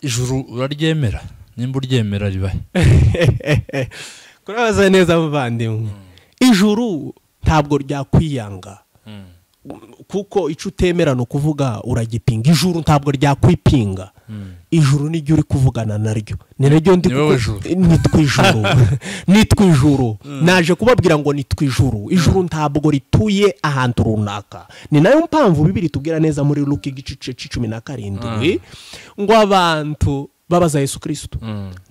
ijuru uraryemera nimba uryemera ribahe kurabaza neza muvandimwe ijuru ntabwo ryakwiyanga kuko icyo utemera ni ukuvuga uragipinga ijuru ntabwo ryakwipinga ijuru niryo uri kuvugana naryo ni naryo ndi Ni wowe kuku- juru. ni twijuru ni twijuru naje kubabwira ngo ni twijuru ijuru ntabwo rituye ahantu runaka ni nayo mpamvu bibiri tubwira neza muri luka igice cy'icumi na karindwi ngo abantu babaza yesu kirisito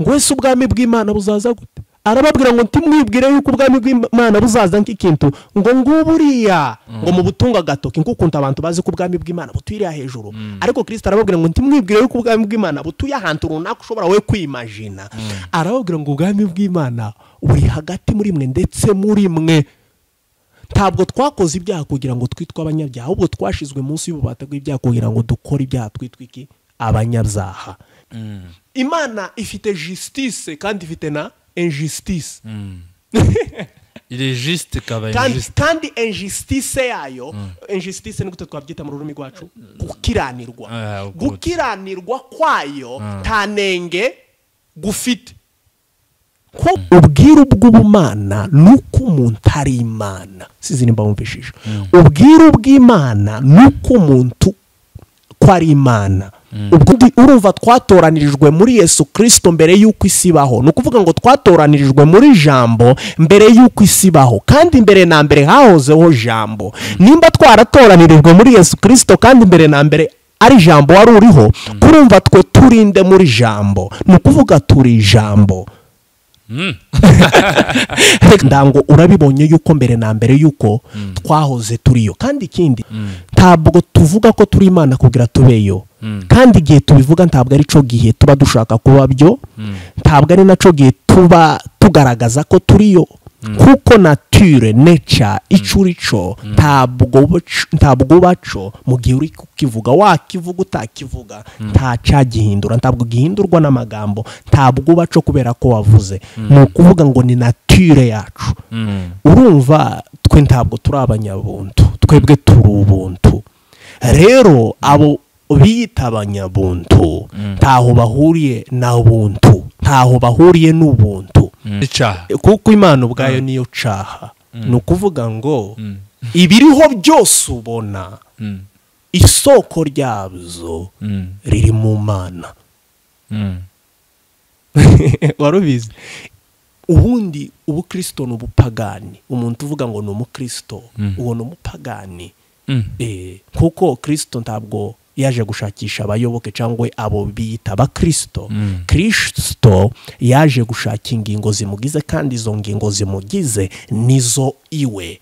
ngo ese ubwami bw'imana buzaza gute arababwira ngo ntimwibwire yuko ubwami bw'imana buzaza nk'ikintu ngo nguburiya ngo mu butunga agatoki nk'ukuntu abantu bazi ko ubwami bw'imana butuyiriya hejuru ariko kirisita arababwira ngo ntimwibwire yuko ubwami bw'imana butuye ahantu runaka ushobora we kwimajina arababwira ngo ubwami bw'imana buri hagati muri mwe ndetse muri mwe ntabwo twakoze ibyaha kugira ngo twitwe abanyabyaha ahubwo twashizwe munsi y'ububata bw'ibyaha kugira ngo dukore ibyaha twitwe iki abanyabyaha imana ifite jisitise kandi ifite na enjisitise iri jisite ikaba kandi, jisite kandi enjisitise yayo enjisitise ni gute twabyita mu rurimi rwacu gukiranirwa Ah, good. gukiranirwa kwayo nta nenge gufite ko ubwiru bw'ubumana ni uko umuntu ari imana sizi nimba wumvishije ubwiru bw'imana ni uko umuntu ko ari imana ubwo undi urumva twatoranirijwe muri yesu kirisito mbere y'uko isi ibaho ni ukuvuga ngo twatoranirijwe muri jambo mbere y'uko isi ibaho kandi mbere na mbere hahozeho jambo nimba twaratoranyirijwe muri yesu kirisito kandi mbere na mbere ari jambo wari uriho kurumva twe turinde muri jambo ni ukuvuga turi jambo ndango urabibonye yuko mbere na mbere yuko twahoze turiyo kandi ikindi ntabwo tuvuga ko turi imana kugira tubeyo kandi igihe tubivuga ntabwo ari cyo gihe tuba dushaka kuba byo ntabwo ari nacyo gihe tuba tugaragaza ko turiyo kuko nature neca icyo uri cyo ntabwo uba- ntabwo uba cyo mu gihe uri kukivuga wakivuga utakivuga nta cyagihindura ntabwo gihindurwa n'amagambo ntabwo uba cyo kubera ko wavuze ni ukuvuga ngo ni nature yacu urumva twe ntabwo turi abanyabuntu twebwe turi ubuntu rero abo biyita abanyabuntu ntaho bahuriye na buntu ntaho bahuriye n'ubuntu icaha kuko imana ubwayo niyo caha ni ukuvuga ngo ibiriho byose ubona Mm. isoko ryabyo Mm. riri mu mana Mm. warubizi ubundi ubukirisito ni ubupagani umuntu uvuga ngo ni umukirisito uwo ni umupagani Mm. Eh, kuko kirisito ntabwo yaje gushakisha abayoboke cyangwa abo biyita abakirisito kirisito yaje gushaka ingingo zimugize kandi izo ngingo zimugize nizo iwe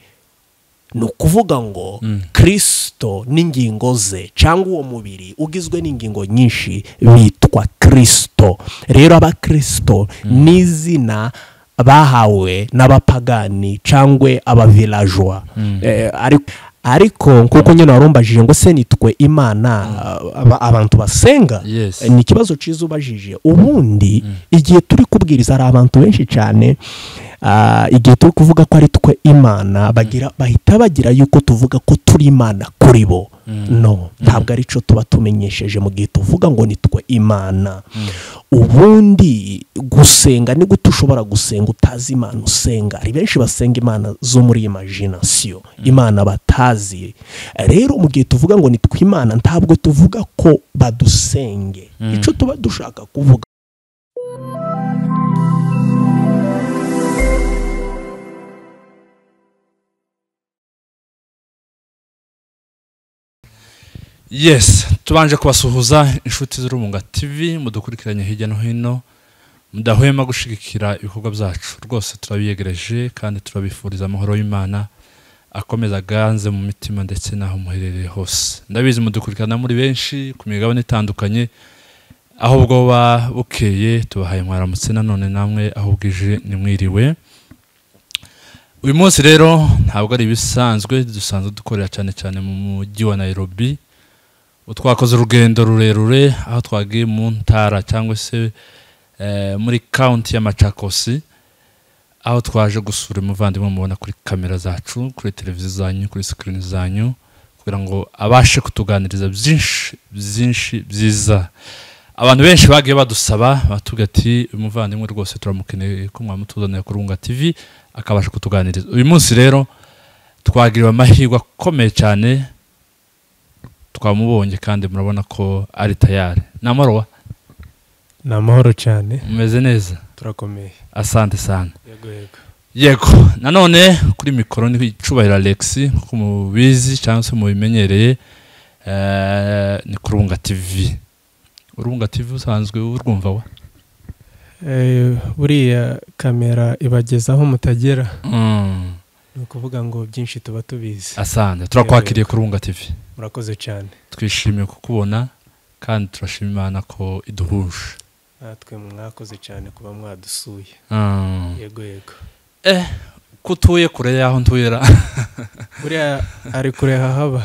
ni ukuvuga ngo kirisito n'ingingo ze cyangwa uwo mubiri ugizwe n'ingingo nyinshi bitwa kirisito rero abakirisito ni izina bahawe n'abapagani cyangwa abavilajwa Eh, ariko- ariko nk'uko nyine warumbajije ngo se nitwe imana aba- abantu basenga Yes. Eh, ni ikibazo cyiza ubajije ubundi igihe turi kubwiriza hari abantu benshi cyane ah, igihe turi kuvuga ko ari twe imana bagira bahita bagira yuko tuvuga ko turi imana kuri bo no ntabwo ari cyo tuba tumenyesheje mu gihe tuvuga ngo ni twe imana ubundi gusenga ni gute ushobora gusenga utazi imana usenga hari benshi basenga imana zo muri imaginasiyo imana batazi rero mu gihe tuvuga ngo ni twe imana ntabwo tuvuga ko badusenge icyo tuba dushaka kuvuga yes tubanje kubasuhuza inshuti z'urubunga tv mudukurikiranye hirya no hino mudahwema gushyigikira ibikorwa byacu rwose turabiyegereje kandi turabifuriza amahoro y'imana akomeza aganze mu mitima ndetse n'aho muherereye hose ndabizi mudukurikirana muri benshi ku migabane itandukanye aho bwoba bukeye tubahaye mwaramutse nanone namwe aho bwije nimwiriwe uyu munsi rero ntabwo ari ibisanzwe dusanzwe dukorera cyane cyane mu mujyi wa nairobi twakoze urugendo rurerure aho twagiye mu ntara cyangwa se eh, muri kaunti y'amacakosi aho twaje gusura umuvandimwe mubona kuri kamera zacu kuri televiziyo zanyu kuri sikirini zanyu kugira ngo abashe kutuganiriza byinshi byinshi byiza abantu benshi bagiye badusaba batubwira ati umuvandimwe rwose turamukeneye ko mwamutuzanira kuri runga tv akabasha kutuganiriza uyu munsi rero twagiriwe amahirwe akomeye cyane twamubonye kandi murabona ko ari tayari ni amaruwa ni amahoro cyane umeze neza turakomeye asante sana yego yego yego nanone kuri mikoro ni icubahiro alex nk'uko mubizi cyangwa se mubimenyereye eh, ni ku runga tv urunga tv usanzwe urwumva wa Eh, buriya kamera ibageza aho mutagera Mm, ni ukuvuga ngo byinshi tuba tubizi asante turakwakiriye ku runga tv murakoze cyane twishimiye kukubona kandi turashima imana ko iduhuje natwe mwakoze cyane kuba mwadusuye Mm. yego yego eh ko utuye kure y'aho ntuye ra buriya ari kure hahaba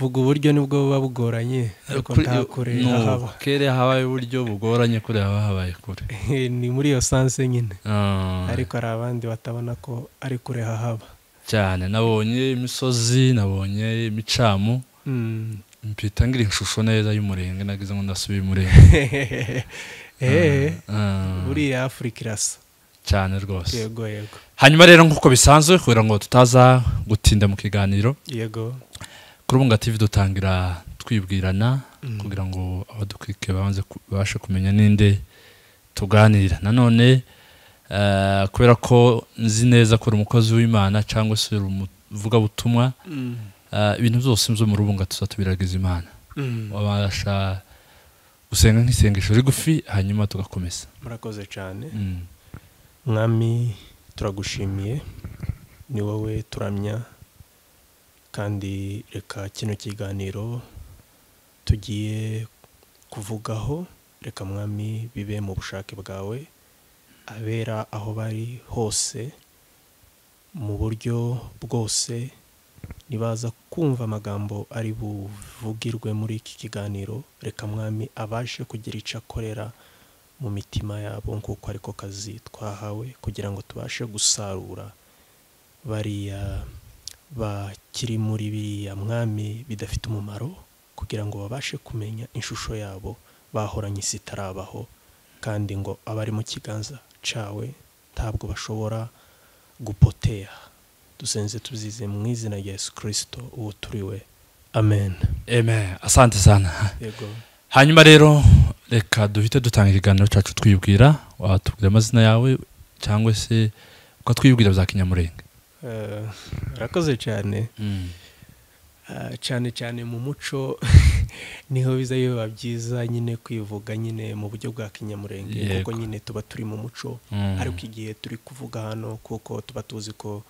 vuga uburyo nibwo buba bugoranye ariko nta kure No, hahaba kere habaye uburyo bugoranye kure haba habaye kure ni muri iyo sanse nyine Mm. ariko hari abandi batabona ko ari kure hahaba cyane nabonye imisozi nabonye imicamu Mm. mpita ngira ishusho neza y'umurenge nagize ngo ndasubiye umurenge Eh, Ah, buriya afurika irasa cyane rwose yego yego hanyuma rero nk'uko bisanzwe kugira ngo tutaza gutinda mu kiganiro yego kuri ubu TV dutangira twibwirana Mm. kugira ngo abadukurikiye babanze ku- babashe kumenya n'inde tuganira nanone eh, kubera ko nzi neza ko uri umukozi w'imana cyangwa se uri umuvugabutumwa eh, ibintu byose byo mu rubunga tuzatubiragiza imana Mm. wabasha gusenga nk'isengesho rigufi hanyuma tugakomeza murakoze cyane Mm. mwami turagushimiye ni wowe turamya kandi reka kino kiganiro tugiye kuvugaho reka mwami bibe mu bushake bwawe abera aho bari hose mu buryo bwose nibaza kumva amagambo ari buvugirwe muri iki kiganiro reka mwami abashe kugira icyo akorera mu mitima yabo nk'uko ariko kazi twahawe kugira ngo tubashe gusarura bariya bakiri muri biriya mwami bidafite umumaro kugira ngo babashe kumenya ishusho yabo bahoranye isi itarabaho kandi ngo abari mu kiganza cyawe ntabwo bashobora gupoteya dusenze tubyize mu izina rya yesu kirisito uwo turiwe amen Amen. asante sana yego hanyuma rero reka duhite dutanga ikiganiro cyacu twibwira watubwira amazina yawe cyangwa se ukatwibwira bya kinyamurenge Eh, murakoze cyane Ah, cyane cyane mu muco niho biza biba byiza nyine kwivuga nyine mu buryo bwa kinyamurenge Yego. kuko nyine tuba turi mu muco Mm. ariko igihe turi kuvuga hano kuko tuba tuzi ko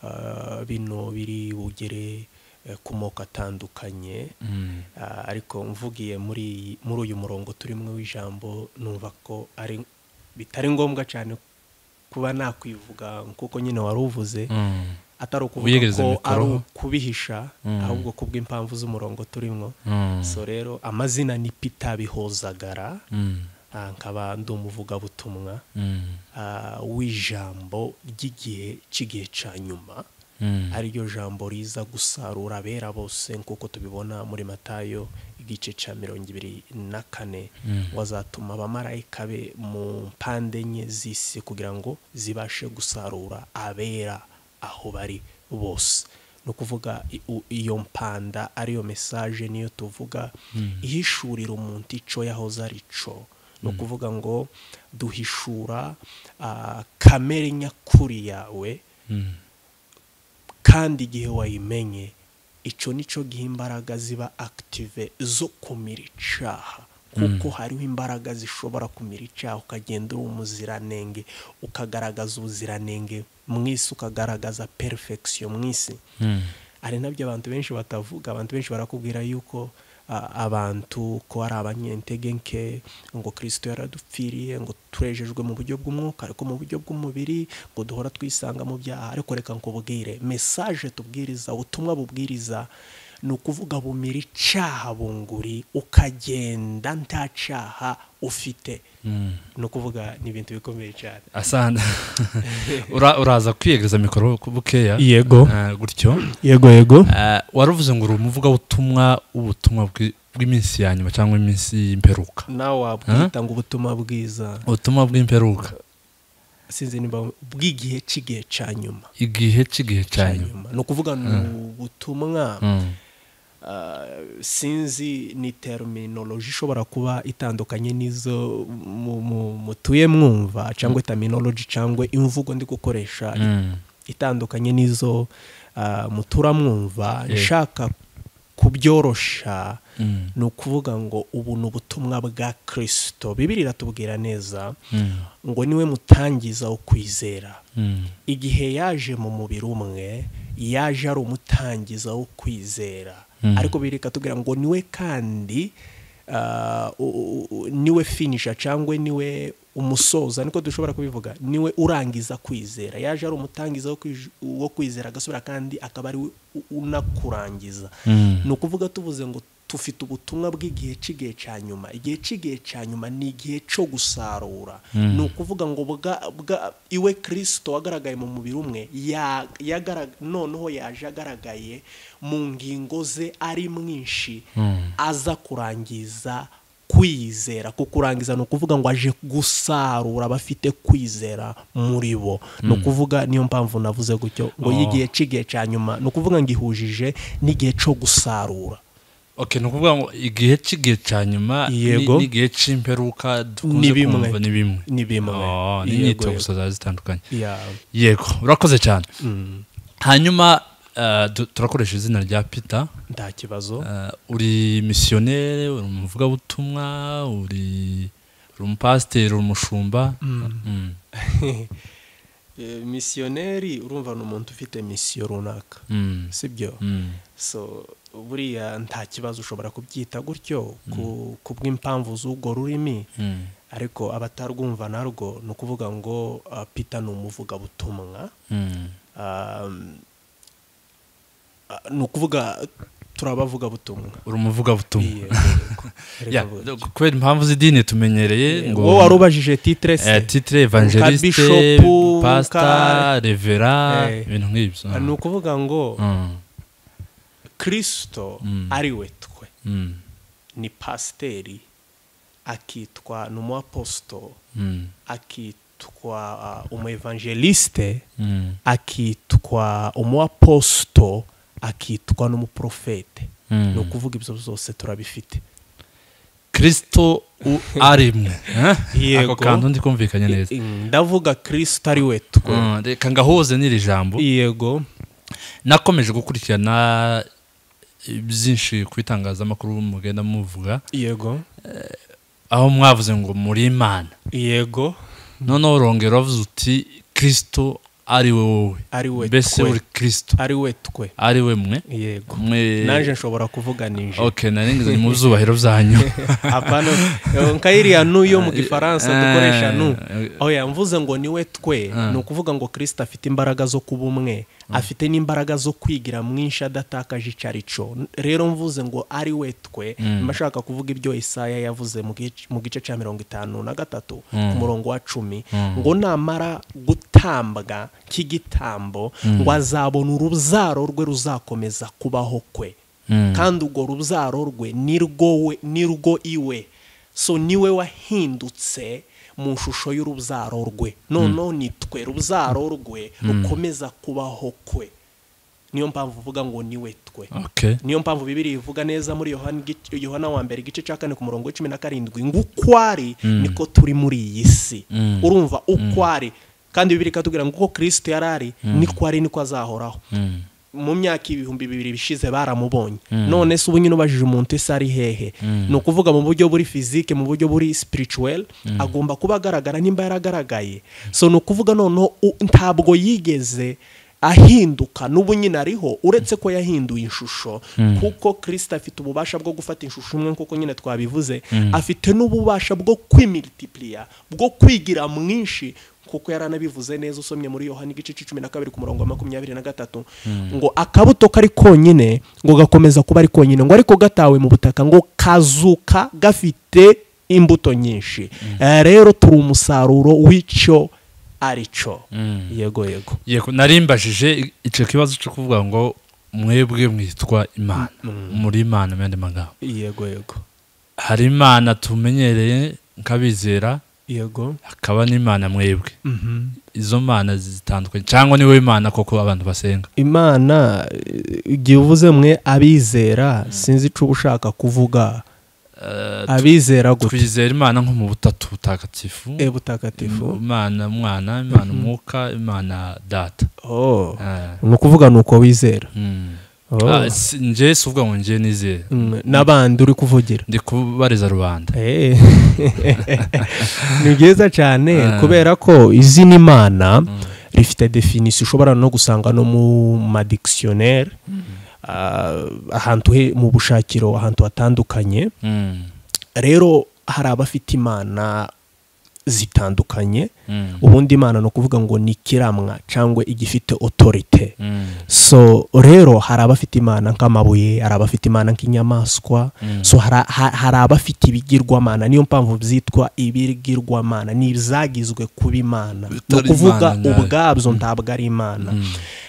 ah, bino biri bugere eh, ku moko atandukanye Mm. Ah, ariko mvugiye muri iyi- muri uyu murongo turimo w'ijambo numva ko ari bitari ngombwa cyane kuba nakwivuga kuko nyine wari uvuze Mm. atari ukuvuga Wiyegereza ko mikoro. ari ukubihisha Mm. ahubwo kubw'impamvu z'umurongo turimo Mm. so rero amazina ni pita bihozagara Mm. ah, nkaba ndi umuvugabutumwa Mm. ah, w'ijambo ry'igihe cy'igihe cya nyuma Mm. ariryo jambo riza gusarura abera bose nk'uko tubibona muri matayo igice cya mirongo ibiri na kane Mm. wazatuma abamarayika be mu mpande enye z'isi kugira ngo zibashe gusarura abera aho bari bose ni ukuvuga i- u- iyo mpanda ariyo mesaje niyo tuvuga ihishurira umuntu icyo yahoze ari cyo ni ukuvuga ngo duhishura ah, kamere nyakuri yawe Mm. kandi igihe wayimenye icyo nicyo giha imbaraga ziba akitive zo kumira icyaha kuko hariho imbaraga zishobora kumira icyaha ukagenda uri umuziranenge ukagaragaza ubuziranenge mu isi ukagaragaza perifegisiyo mu isi Mm. hari nabyo abantu benshi batavuga abantu benshi barakubwira yuko a- abantu ko ari abanyentege nke ngo kirisito yaradupfiriye ngo turejejwe mu buryo bw'umwuka ariko mu buryo bw'umubiri ngo duhora twisanga mu byaha ariko reka nkubwire mesaje tubwiriza ubutumwa bubwiriza ni ukuvuga bumira icyaha bunguri ukagenda nta cyaha ufite Mm. ni ukuvuga ni ibintu bikomeye cyane asante Ura- uraza kwiyegereza mikoro bukeya yego Eh, gutyo yego yego Eh, waravuze ngo uri umuvugabutumwa w'ubutumwa bwi- bw'iminsi ya nyuma cyangwa iminsi y'imperuka nawe wabwita ngo ubutumwa bwiza ubutumwa bw'imperuka sinzi niba bw'igihe cy'igihe cya nyuma igihe cy'igihe cya cya nyuma nyuma ni ukuvuga ni ubutumwa Mm. ah, sinzi ni terminology ishobora kuba itandukanye n'izo mu- mu- mutuye mwumva cyangwa terminology cyangwa imvugo ndi gukoresha Mm. itandukanye n'izo ah, mutura mwumva Yego. nshaka kubyorosha Mm. ni ukuvuga ngo ubu ni ubutumwa bwa kirisito bibiri iratubwira neza Mm. ngo niwe mutangiza wo kwizera Mm. igihe yaje mu mubiri umwe yaje ari umutangiza wo kwizera Mm. ariko bireka tubwira ngo niwe kandi ah, u- u- u- niwe finisha cyangwa niwe umusoza niko dushobora kubivuga niwe urangiza kwizera yaje ari umutangiza wo kwij- wo kwizera agasubira kandi akaba ari we u- unakurangiza Mm. ni ukuvuga tuvuze ngo tufite ubutumwa bw'igihe cy'igihe cya nyuma igihe cy'igihe cya nyuma ni igihe cyo gusarura Mm. ni ukuvuga ngo bwa- bwa- iwe kirisito wagaragaye mu mubiri umwe ya- yagara- noneho yaje agaragaye mu ngingo ze ari mwinshi Mm. aza kurangiza kwizera kukurangiza ni ukuvuga ngo aje gusarura abafite kwizera muri bo ni ukuvuga niyo mpamvu navuze gutyo ngo Oh. y'igihe cy'igihe cya nyuma ni ukuvuga ngo ihujije n'igihe cyo gusarura okay ni ukuvuga ngo igihe cy'igihe cya nyuma ni- Yego. n'igihe cy'imperuka dukunze Ni bimwe. kumva ni bimwe ni bimwe Oh, ni Yego, inyito yego. gusa ziba zitandukanye Yeah. yego urakoze cyane Mm. hanyuma eh, du- turakoresha izina rya peter nta kibazo Eh, uri misiyoneri uri umuvugabutumwa uri uri umupasiteri uri umushumba Mm. Eh, misiyoneri urumva ni umuntu ufite misiyo runaka Mm. sibyo Mm. so buriya nta kibazo ushobora kubyita gutyo ku- ku bw'impamvu z'urwo rurimi Mm. ariko abatarwumva narwo ni ukuvuga ngo ah, peter ni umuvugabutumwa Mm. Um, ah, ni ukuvuga turabavuga butumwa uri umuvugabutumwa Ya, kubera impamvu z'idini tumenyereye ngo wowe wari ubajije titire eh, se titre evangeliste Bishop, pastor ka- revera Eh. ibintu nk'ibyo Ah, ni ukuvuga ngo Mm. kirisito Mm. ari we twe Mm. ni pasiteri akitwa ni umuaposito Mm. akitwa ah, umu evangeliste Mm. akitwa umuaposito akitwa n'umuprofete Mm. ni ukuvuga ibyo byose turabifite kirisito u- ari mwe eh? Yego. ako kantu ndikumvikanye neza ndavuga kirisito ari we twe Mm, reka ngahuze n'iri jambo yego nakomeje gukurikirana byinshi ku itangazamakuru mugenda muvuga yego aho mwavuze ngo muri imana yego noneho urongera wavuze uti kirisito ari wowe ari we mbese twe. uri kirisito ari we twe ari we mwe yego mwe naje nshobora kuvuga ninje ok nari ngeze mu byubahiro byanyu apana nkayiriya nu yo mu gifaransa dukoresha nu Eh, oya mvuze ngo niwe twe Ah. ni ukuvuga ngo kirisita afite imbaraga zo kuba umwe afite n'imbaraga zo kwigira mwinshi adatakaje icyo ari cyo rero mvuze ngo ari we twe Mm. mba ashaka kuvuga ibyo isaya yavuze mu gice- mu gice cya mirongo itanu na gatatu Mm. ku murongo wa cumi Mm. ngo namara gutambwa k'igitambo Mm. ngo azabona urubyaro rwe ruzakomeza kubaho kwe Mm. kandi urwo rubyaro rwe ni rwo we ni rwo iwe so niwe wahindutse mu shusho y'urubyaro rwe noneho ni twe rubyaro rwe rukomeza kubaho kwe niyo mpamvu uvuga ngo niwe twe ok niyo mpamvu bibiri ivuga neza muri yohana igice- yohana wa mbere igice cya kane ku murongo w'icumi na karindwi ngo uko ari niko turi muri iyi si Mm. urumva uko ari kandi bibiri ikatubwira ngo uko kirisito yari ari niko ari niko azahoraho Mm. mu myaka ibihumbi bibiri bishize baramubonye none se ubu nyine ubajije umuntu ese ari hehe ni ukuvuga mu buryo buri fizike mu buryo buri spirituel agomba kuba agaragara nimba yaragaragaye so ni ukuvuga noneho u- ntabwo yigeze ahinduka n'ubu nyine ariho uretse ko yahinduye ishusho kuko kirisita afite ububasha bwo gufata ishusho imwe nk'uko nyine twabivuze afite n'ububasha bwo kwimilitipuriya bwo kwigira mwinshi kuko yari anabivuze neza usomye muri yohani igice cumi na kabiri ku murongo wa makumyabiri na gatatu ngo akabuto kari konyine ngo gakomeza kuba ari konyine ngo ariko gatawe mu butaka ngo kazuka gafite imbuto nyinshi Eh, rero turi umusaruro w'icyo ari cyo yego yego yego narimbajije icyo kibazo cyo kuvuga ngo mwebwe mwitwa imana Mm. muri imana mu yandi magambo yego yego hari imana tumenyereye nk'abizera yego hakaba n'imana mwebwe izo mana zitandukanye cyangwa niwe imana koko abantu basenga imana eh, igihe uvuze mwe abizera sinzi icyo uba ushaka kuvuga Eh, abizera gusa twizera imana nko mu butatu butagatifu e butagatifu imana mwana imana umwuka imana data Oh. Eh, ni ukuvuga ni uko wizera mm. Oh. Ah, si- njye si uvuga ngo njye nizera Mm, n'abandi uri kuvugira ndi kubariza rubanda Eh. ni byiza cyane Ah. kubera ko izina imana Mm. rifite definisiyo ushobora no gusanga no mu madikisiyoneri ahantu he- mu bushakiro ahantu hatandukanye Mm. rero hari abafite imana zitandukanye Mm. ubundi imana ni ukuvuga ngo ni ikiramwa cyangwa igifite otorite Mm. so rero hari abafite imana nk'amabuye hari abafite imana nk'inyamaswa Mm. so hari ha- hari abafite ibigirwamana niyo mpamvu byitwa ibigirwamana ni izagizwe kuba imana ni Bitari ukuvuga imana nyayo. ubwabyo ntabwo ari imana Mm.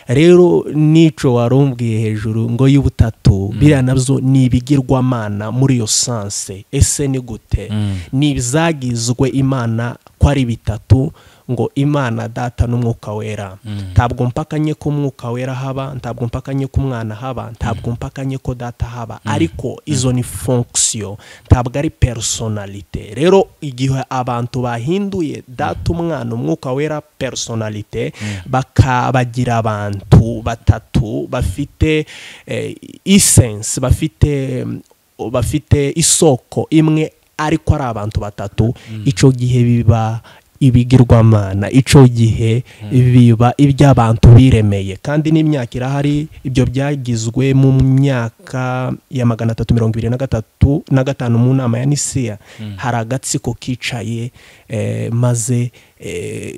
rero n'icyo wari umbwiye hejuru ngo y'ubutatu biriya nabyo ni ibigirwamana muri iyo sanse ese ni gute Mm. ni ibizagizwe imana ko ari bitatu ngo imana data n'umwuka wera Mm. ntabwo mpakanye ko umwuka wera haba ntabwo mpakanye ko umwana haba ntabwo mpakanye ko data haba ariko izo ni fonction ntabwo ari personalite rero igihe abantu bahinduye data umwana umwuka wera personalite bakabagira abantu batatu bafite eh, essence bafite mm, bafite isoko imwe ariko ari abantu batatu icyo gihe biba ibigirwamana icyo gihe biba iby'abantu biremeye kandi n'imyaka irahari ibyo byagizwe mu myaka ya magana atatu mirongo ibiri na gatatu na gatanu mu nama ya nisiya hari agatsiko kicaye eh, maze eh,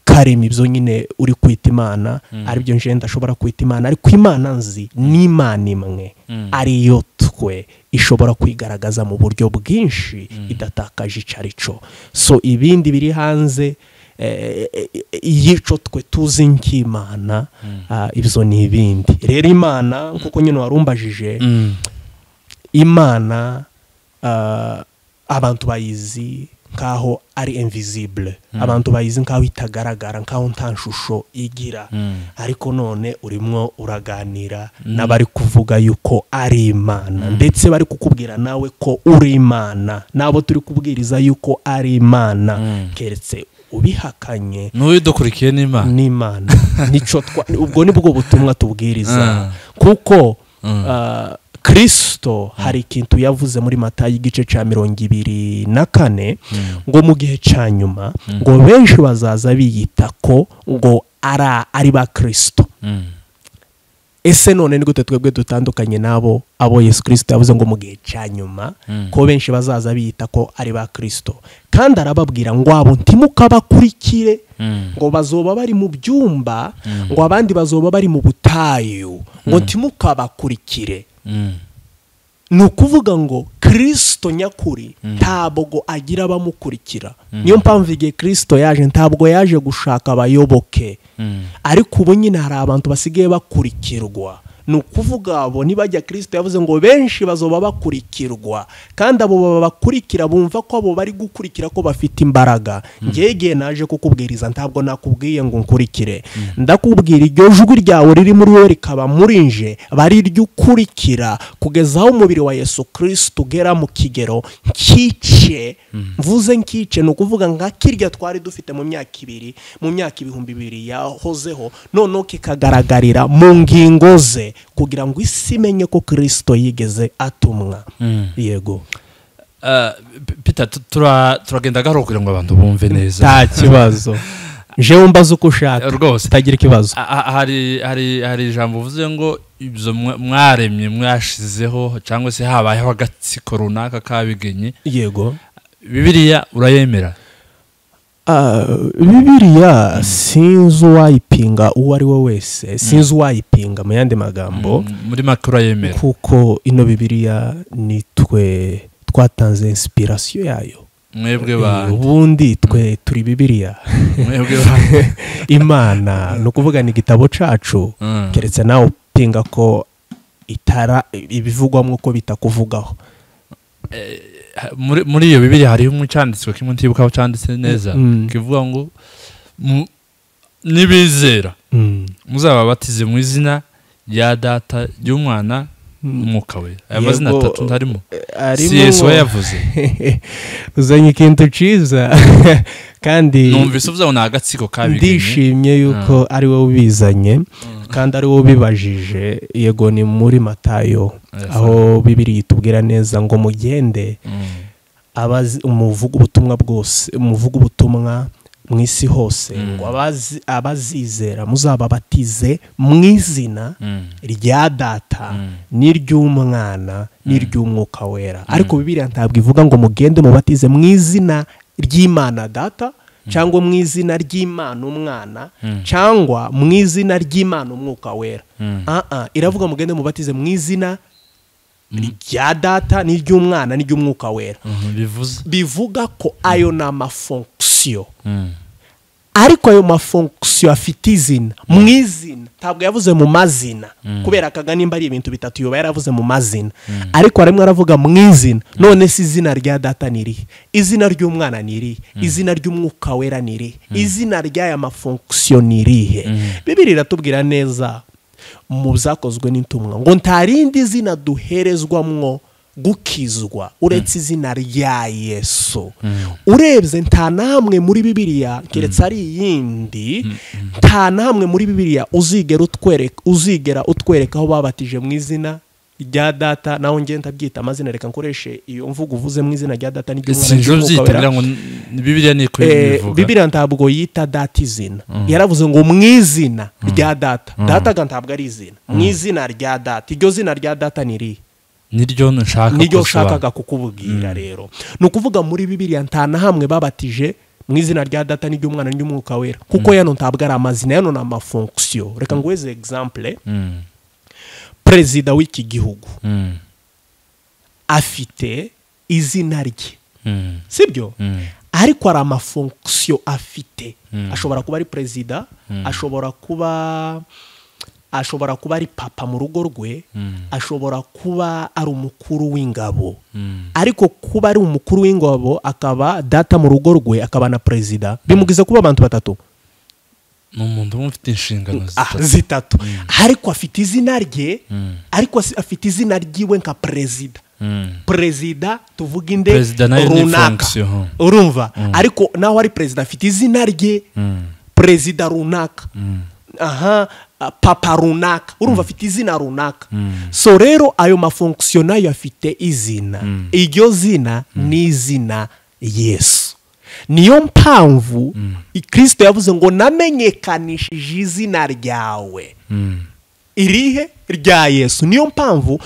karema ibyo nyine uri kwita imana aribyo nje ndashobora kwita imana ariko imana nzi ni imana imwe Mm. ariyo twe ishobora kwigaragaza mu buryo bwinshi idatakaje icyo ari cyo so ibindi biri hanze eh, eh, y'icyo twe tuzi nk'imana ah, ibyo ni ibindi rero imana nk'uko nyine warumbajije Mm. imana ah, abantu bayizi nk'aho ari invisible abantu bayizi nk'aho itagaragara nk'aho nta shusho igira Mm. ariko none urimo uraganira n'abari kuvuga yuko ari imana ndetse bari kukubwira nawe ko uri imana n'abo turi kubwiriza yuko ari imana Mm. keretse ubihakanye n'uyidukurikiye n'imana n'imana nicyo twa ubwo ni bwo butumwa tubwiriza Mm. kuko ah, kirisito hari ikintu yavuze muri matayo igice cya mirongo ibiri na kane ngo mu gihe cya nyuma ngo benshi bazaza biyita ko ngo ara- ari ba kirisito Mm. ese none ni gute twebwe dutandukanye n'abo abo yesu kirisito yavuze ngo mu gihe cya nyuma Mm. ko benshi bazaza biyita ko ari ba kirisito kandi arababwira ngo abo ntimukabakurikire Mm. ngo bazoba bari mu byumba ngo abandi bazoba bari mu butayu ngo ntimukabakurikire Mm. ni ukuvuga ngo kirisito nyakuri ntabwo agira abamukurikira niyo mpamvu igihe kirisito yaje ntabwo yaje gushaka abayoboke Mm. ariko ubu nyine hari abantu basigaye bakurikirwa ni ukuvuga abo nibajya kirisito yavuze ngo benshi bazoba bakurikirwa kandi abo babakurikira bumva ko abo bari gukurikira ko bafite imbaraga ngegeye naje kukubwiriza ntabwo nakubwiye ngo nkurikire ndakubwira iryo jwi ryawe riri muri wowe rikaba muri nje bari iryo ukurikira kugeza aho umubiri wa yesu kirisito ugera mu kigero nkice mvuze nkice ni ukuvuga nka kirya twari dufite mu myaka ibiri mu myaka ibihumbi bibiri yahozeho noneho kikagaragarira mu ngingo ze kugira ngo isi imenye ko kirisito yigeze atumwa Mm. yego Eh, P- Peter tu- tura- turagenda gahoro kugira ngo abantu bumve neza nta kibazo jewe mbaze uko ushaka rwose utagira ikibazo A- a- hari hari hari ijambo uvuze ngo ibyo mwa- mwaremye mwashizeho cyangwa se habayeho agatsiko runaka kabigenye yego bibiriya urayemera Ah, bibiriya sinzi uwayipinga uwo ari we wese sinzi uwayipinga mu yandi magambo M- muri make urayemera kuko ino bibiriya ni twe twatanze insipirasiyo yayo mwebwe Eh, ba ubundi twe turi bibiriya mwebwe ba imana ni ukuvuga ni igitabo cyacu Mm. keretse nawe pinga ko itara ibivugwamo ko bitakuvugaho muri muri iyo bibiri hariho umucyanditswe kimwe ntibuka aho cyanditse neza Mm. kivuga ngo mu- nibizera muzababatize mu izina rya data ry'umwana umwuka we aya Yego. mazina atatu ntarimo si yesu we arimo yavuze uzanye ikintu cyiza kandi numvise uvuze ngo ni agatsiko kabiganye ndishimye yuko ari wowe ubizanye kandi ari wowe ubibajije yego ni muri matayo Yes, aho bibiri yitubwira neza ngo mugende Mm. abazi umuvuga ubutumwa bwose umuvuga ubutumwa mu isi hose Mm. ngo abazi- abazizera muzababatize mu izina Mm. rya data Mm. n'iry'umwana n'iry'umwuka wera ariko bibiriya ntabwo ivuga ngo mugende mubatize mu izina ry'imana data cyangwa mu izina ry'imana umwana Mm. cyangwa mu izina ry'imana umwuka wera Mm. Ah, ah, iravuga mugende mubatize mu izina rya data n'iry'umwana n'iry'umwuka wera Mhm, bivuze bivuga ko ayo ni amafonksiyo Mm. ariko ayo mafonksiyo afite izina mu izina ntabwo yavuze mu mazina kubera akaga nimba ari ibintu bitatu yuba yaravuze mu mazina ariko harimo aravuga mu izina none se izina rya data ni irihe izina ry'umwana ni irihe izina ry'umwuka wera ni irihe izina ry'aya mafonksiyo ni irihe bibiri iratubwira neza mu byakozwe n'intumwa ngo nta rindi zina duherezwamwo gukizwa uretse izina rya yesu urebye nta namwe muri bibiliya keretse ari iyindi nta namwe muri bibiliya uzigera utwereka uzigera utwereka aho babatije mu izina rya data naho ngiye ndabyita amazina reka nkoreshe iyo mvugo uvuze mu izina rya data n'iry'umwana sinzi n'iry'umwuka wera. ubyitabira ngo ni- bibiliya ni kuri Eh, bivuga bibiliya ntabwo yita data izina yaravuze ngo mu izina rya data data ga ntabwo ari izina mu izina rya data iryo zina rya data ni irihe niryo nshaka niryo gusobanura. nshakaga kukubwira rero ni ukuvuga muri bibiliya nta na hamwe babatije mu izina rya data n'iry'umwana n'iry'umwuka wera kuko yano ntabwo ari amazina yano ni amafonksiyo reka nguheze egisampure Mm. perezida w'iki gihugu Mm. afite izina rye Mm. sibyo Mm. ariko hari amafonksiyo afite Mm. ashobora kuba ari perezida ashobora kuba ashobora kuba ari papa mu rugo rwe Mm. ashobora kuba ari umukuru w'ingabo Mm. ariko kuba ari umukuru w'ingabo akaba data mu rugo rwe akaba na perezida bimugize kuba abantu batatu ni umuntu umwe ufite inshingano Ah, zitatu zitatu ariko afite izina rye Mm. ariko asi- afite izina ryiwe nka perezida Mm. perezida tuvuga inde Perezida nayo ni runaka fonction. urumva ariko naho ari perezida afite izina rye Mm. perezida runaka Mm. aha ah, papa runaka urumva afite izina runaka Mm. so rero ayo mafonksiyo nayo afite izina iryo zina ni izina yesu niyo mpamvu kirisito yavuze ngo namenyekanishije izina ryawe Mm. irihe rya yesu niyo mpamvu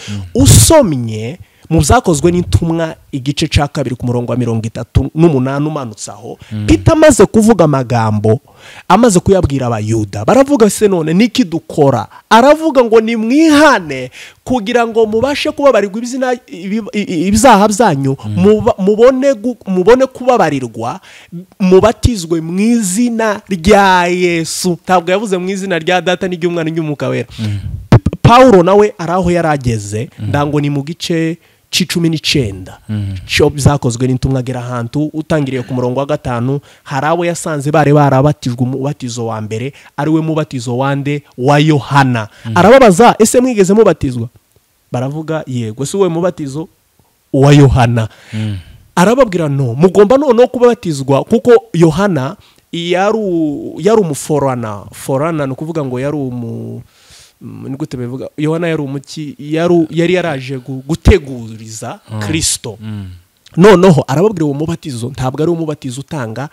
usomye mu byakozwe n'intumwa igice cya kabiri ku murongo wa mirongo itatu n'umunani umanutse aho pita amaze kuvuga amagambo amaze kuyabwira abayuda baravuga se none niki dukora aravuga ngo nimwihane kugira ngo mubashe kubabarirwa ibizina- ibi- i- ibyaha byanyu muba- mubone gu- mubone kubabarirwa mubatizwe mu izina rya yesu ntabwo yavuze mu izina rya data n'iry'umwana n'iry'umwuka wera Pawulo nawe ari aho yari ageze ndango ni mu gice cy'icumi n'icyenda cyo byakozwe n'intumwa agera ahantu utangiriye ku murongo wa gatanu hari abo yasanze bari barabatijwe umubatizo wa mbere ari we mubatizo wande wa yohana arababaza ese mwigeze mubatizwa baravuga yego si wowe mubatizo wa yohana arababwira no mugomba noneho kubatizwa kuko yohana yari u- yari umuforana forana ni ukuvuga ngo yari umu Mm, ni gute bivuga yohana yari umuki yari yari yaraje gu- guteguriza kirisito noneho arababwira uwo mubatizo ntabwo ari umubatizo utanga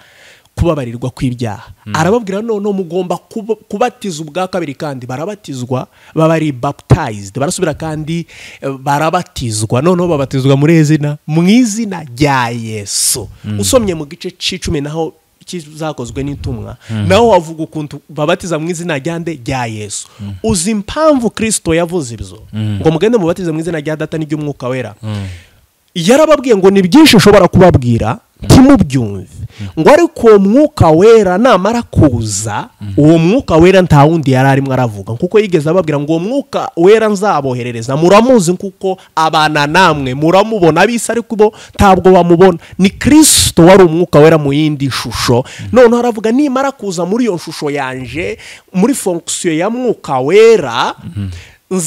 kubabarirwa kw'ibyaha arababwira noneho mugomba kuba- kubatiza ubwa kabiri kandi barabatizwa baba ari baptized barasubira kandi eh, barabatizwa noneho babatizwa muri iri zina mu izina rya yesu usomye mu gice cy'icumi naho kizakozwe n'intumwa naho wavuga ukuntu babatiza mu izina rya nde rya yesu uzi impamvu kirisito yavuze ibyo ngo mugende mubatize mu izina rya data n'iry'umwuka wera yarababwiye ngo ni byinshi ushobora kubabwira ntimubyumve ngo ariko uwo mwuka wera namara kuza uwo mwuka wera nta wundi yari arimo aravuga kuko yigeze ababwira ngo uwo mwuka wera nzaboherereza muramuzi kuko abana namwe muramubona abisa ariko bo ntabwo bamubona ni kirisito wari umwuka wera mu yindi shusho noneho aravuga nimara kuza muri iyo shusho yanje muri fonkisiyo ya mwuka wera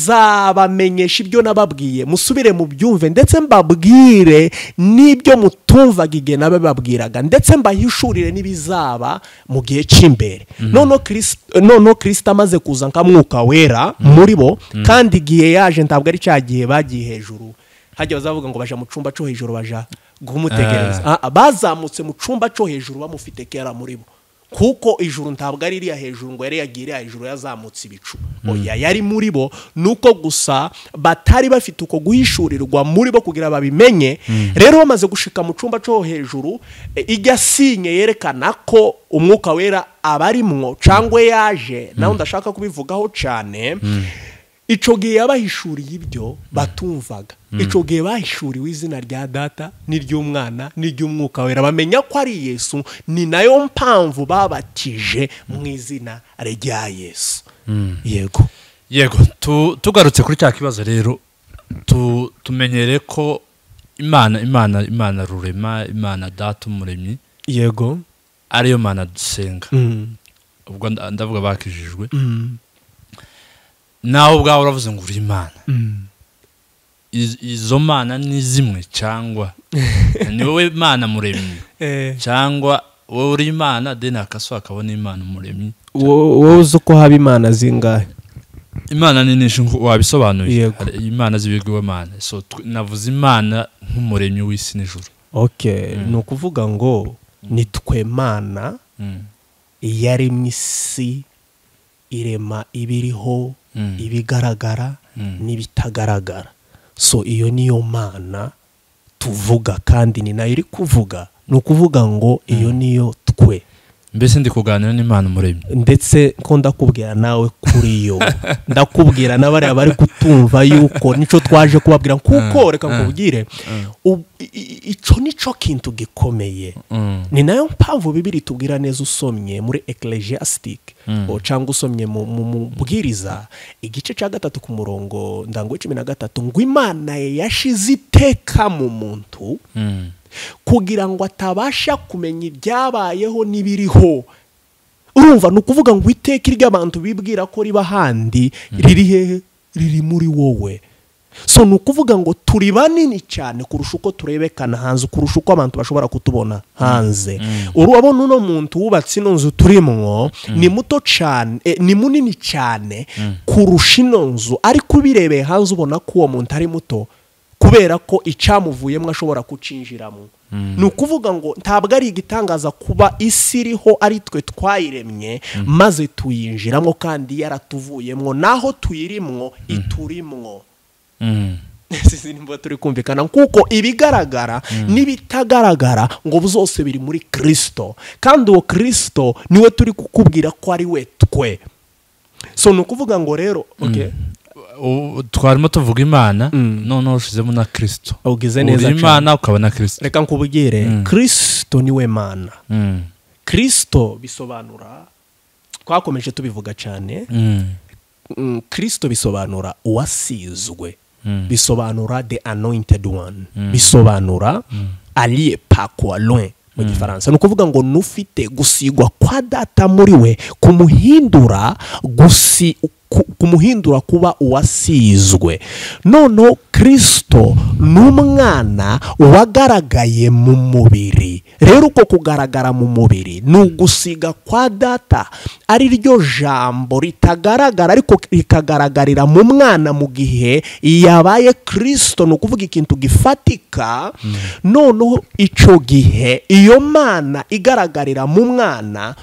nzabamenyesha ibyo nababwiye musubire mu byumve ndetse mbabwire n'ibyo mutumvaga igihe nabababwiraga ndetse mbahishurire n'ibizaba mu gihe cy'imbere noneho Kristo- noneho kirisita amaze kuza nka mwuka wera muri bo kandi igihe yaje ntabwo ari cya gihe bagiye hejuru hajya bazavuga ngo baja mu cyumba cyo hejuru baja guhumutegereza Ah, ah, bazamutse mu cyumba cyo hejuru bamufite kera muri bo kuko ijuru ntabwo ari iriya hejuru ngo yari yagiye iriya hejuru yazamutse ibicu oya yari muri bo ni uko gusa batari bafite uko guhishurirwa muri bo kugira babimenye rero bamaze gushika mu cyumba cyo hejuru e, ijya sinye yerekana ko umwuka wera abarimwo cyangwa yaje nawe ndashaka kubivugaho cyane icyo gihe yabahishuriye ibyo batumvaga icyo gihe bahishuriwe izina rya data n'iry'umwana n'iry'umwuka wera bamenya ko ari yesu ni nayo mpamvu babatije mu izina rya yesu yego yego tu- tugarutse kuri cya kibazo rero tu- tumenyere ko imana imana imana rurema imana data umuremyi yego ariyo mana dusenga ubwo nda- ndavuga bakijijwe nawe ubwawe uravuze ngo uri imana Iz- izo mana ni zimwe cyangwa ni wowe mana muremyi cyangwa wowe uri imana deni hakaso hakabona imana umuremyi wowe uzi uko haba imana zingahe imana ni nyinshi nko wabisobanuye Yego. Hari imana z'ibigirwamana so tw- navuze imana nk'umuremyi w'isi n'ijuru ok ni ukuvuga ngo ni twe mana Mm. yaremye isi irema ibiriho Mm. ibigaragara Mm. n'ibitagaragara so iyo niyo mana tuvuga kandi ni nayo iri kuvuga ni ukuvuga ngo iyo niyo twe mbese ndi kuganira n'imana umuremyi ndetse ko ndakubwira nawe kuri yo ndakubwira na bariya bari kutumva yuko nicyo twaje kubabwira kuko reka nkubwire ub- i- i- icyo nicyo kintu gikomeye Mm. ni nayo mpamvu bibiri tubwira neza usomye muri ekelejiyasitike cyangwa usomye mu mu- mu bwiriza igice cya gatatu ku murongo ndangu cumi na gatatu ngo imana ye yashize iteka mu muntu Mm. kugira ngo atabasha kumenya ibyabayeho n'ibiriho urumva ni ukuvuga ngo iteka ry'abantu bibwira ko riba ahandi riri hehe riri muri wowe so ni ukuvuga ngo turi banini cyane kurusha uko turebekana hanze kurusha uko abantu bashobora kutubona hanze urabona uno muntu wubatse ino nzu turimwo ni muto cyane eh, ni munini cyane kurusha ino nzu ariko ubirebeye hanze ubona ko uwo muntu ari muto kubera ko icyamuvuyemo ashobora kucinjiramo ni ukuvuga ngo ntabwo ari igitangaza kuba isi iriho ari twe twayiremye maze tuyinjiramo kandi yaratuvuyemo naho tuyirimwo iturimwo Mm. izi nimba turi kumvikana kuko ibigaragara n'ibitagaragara ngo byose biri muri kirisito kandi uwo kirisito niwe turi kukubwira ko ari we twe so ni ukuvuga ngo rero okay. U- twarimo tuvuga imana noneho ushyizemo na kirisito Ugize neza uri cyane. imana ukaba na kirisito reka nkubwire kirisito niwe mana Mm. kirisito bisobanura twakomeje tubivuga cyane Mm. mm, kirisito bisobanura uwasizwe Mm. bisobanura the anointed one bisobanura aliye pakwa loin mu gifaransa ni ukuvuga ngo n'ufite gusigwa kwa data muri we kumuhindura gusi ku- kumuhindura kuba uwasizwe noneho kirisito ni umwana wagaragaye mu mubiri rero uko kugaragara mu mubiri ni ugusiga kwa data ari ryo jambo ritagaragara ariko rikagaragarira mu mwana mu gihe yabaye kirisito ni ukuvuga ikintu gifatika noneho icyo gihe iyo mana igaragarira mu mwana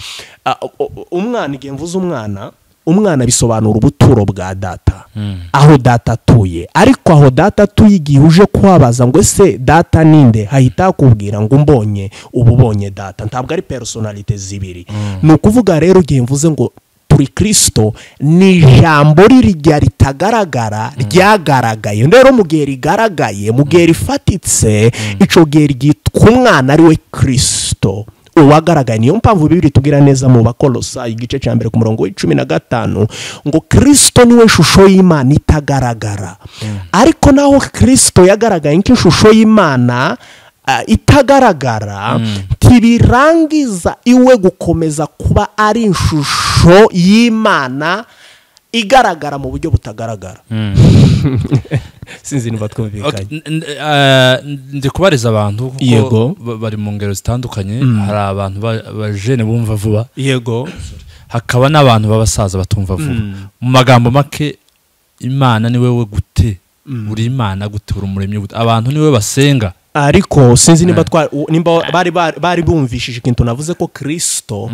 ah, u- u- umwana igihe mvuze umwana umwana bisobanura ubuturo bwa data aho data atuye ariko aho data atuye igihe uje kuhabaza ngo ese data ninde hahita hakubwira ngo umbonye uba ubonye data ntabwo ari personalite zibiri ni ukuvuga rero igihe mvuze ngo turi kirisito ni ijambo rirya ritagaragara ryagaragaye rero mu gihe rigaragaye mu gihe rifatitse icyo gihe ryitwa umwana ari we kirisito uwagaragaye niyo mpamvu bibiri tubwira neza mu bakorosa igice cya mbere ku murongo w'icumi na gatanu ngo kirisito niwe shusho y'imana itagaragara ariko naho kirisito yagaragaye nk'ishusho y'imana ah, itagaragara ntibirangiza iwe gukomeza kuba ari ishusho y'imana igaragara mu buryo butagaragara sinzi niba Ok, twumvikanye n- n- eh, ndi kubariza abantu kuko Yego. ba- bari mu ngero zitandukanye hari abantu ba- bajene bumva vuba yego hakaba n'abantu b'abasaza batumva vuba mu magambo make imana ni wowe gute uri imana gute uri umuremyi gute abantu ni wowe basenga ariko sinzi niba twa u- nimba bari bari- bari bumvishije ikintu navuze ko kirisito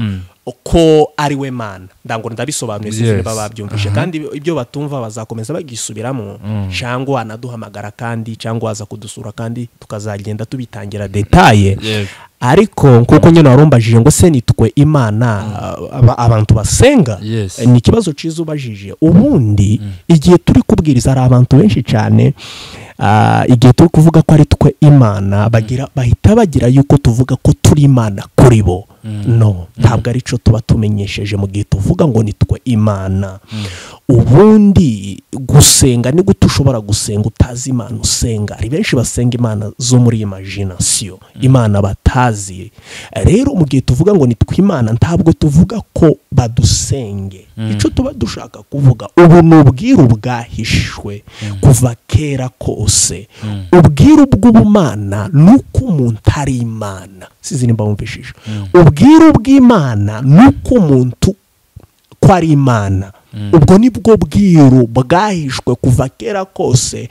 ko ari we mana ndango ndabisobanuye sinzi Yes. niba babyumvise kandi ibyo batumva bazakomeza bagisubiramo cyangwa wanaduhamagara kandi cyangwa waza kudusura kandi tukazagenda tubitangira detaye Yego. ariko kuko nyine warumbajije ngo se nitwe imana aba- abantu basenga Yes. ni ikibazo cyiza ubajije ubundi igihe turi kubwiriza hari abantu benshi cyane ah, igihe turi kuvuga ko ari twe imana bagira bahita bagira yuko tuvuga ko turi imana kuri bo no ntabwo ari cyo tuba tumenyesheje mu gihe tuvuga ngo ni twe imana ubundi gusenga ni gute ushobora gusenga utazi imana usenga hari benshi basenga imana zo muri imagination imana batazi rero mu gihe tuvuga ngo ni twimana ntabwo tuvuga ko badusenge icyo tuba dushaka kuvuga ubu ni ubwiru bwahishwe kuva kera kose ubwiru bw'ubumana ni uko umuntu ari imana sizi nimba wumvishije ubwiru bw'imana ni uko umuntu ko ari imana ubwo ni bwo bwiru bwahishwe kuva kera kose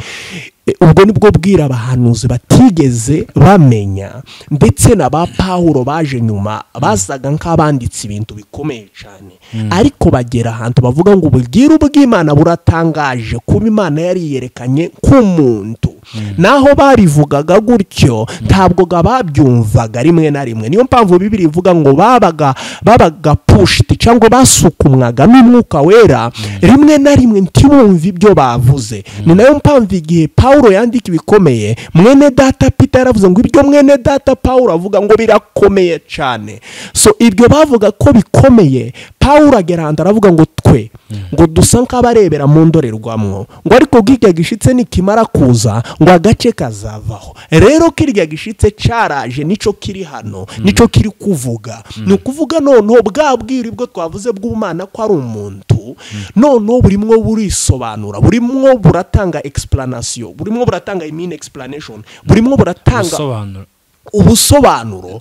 E, ubwo ni bwo bwira abahanuzi batigeze bamenya ndetse na ba pawuro baje nyuma basaga nk'abanditse ibintu bikomeye cyane ariko bagera ahantu bavuga ngo ububwiru bw'imana buratangaje kuba imana yari yiyerekanye nk'umuntu naho babivugaga gutyo ntabwo ga babyumvaga rimwe na rimwe niyo mpamvu bibiri ivuga ngo babaga babaga pushiti cyangwa basukumwaga n'umwuka wera rimwe na rimwe ntibumve ibyo bavuze ni nayo mpamvu igihe paul yandika ibikomeye mwene data peter yaravuze ngo ibyo mwene data paul avuga ngo birakomeye cyane so ibyo bavuga ko bikomeye paul agera ahantu aravuga ngo twe ngo dusa nk'abarebera mu ndorerwamo ngo ariko bw'irya gishitse nikimara kuza ngo agace kazavaho rero kirya gishitse cyaraje nicyo kiri hano nicyo kiri kuvuga ni ukuvuga noneho bwa bwiri bwo twavuze bw'umwana ko ari umuntu noneho burimwo burisobanura burimwo buratanga explanation burimwo buratanga imini explanation burimwo buratanga Ubusobanuro. ubusobanuro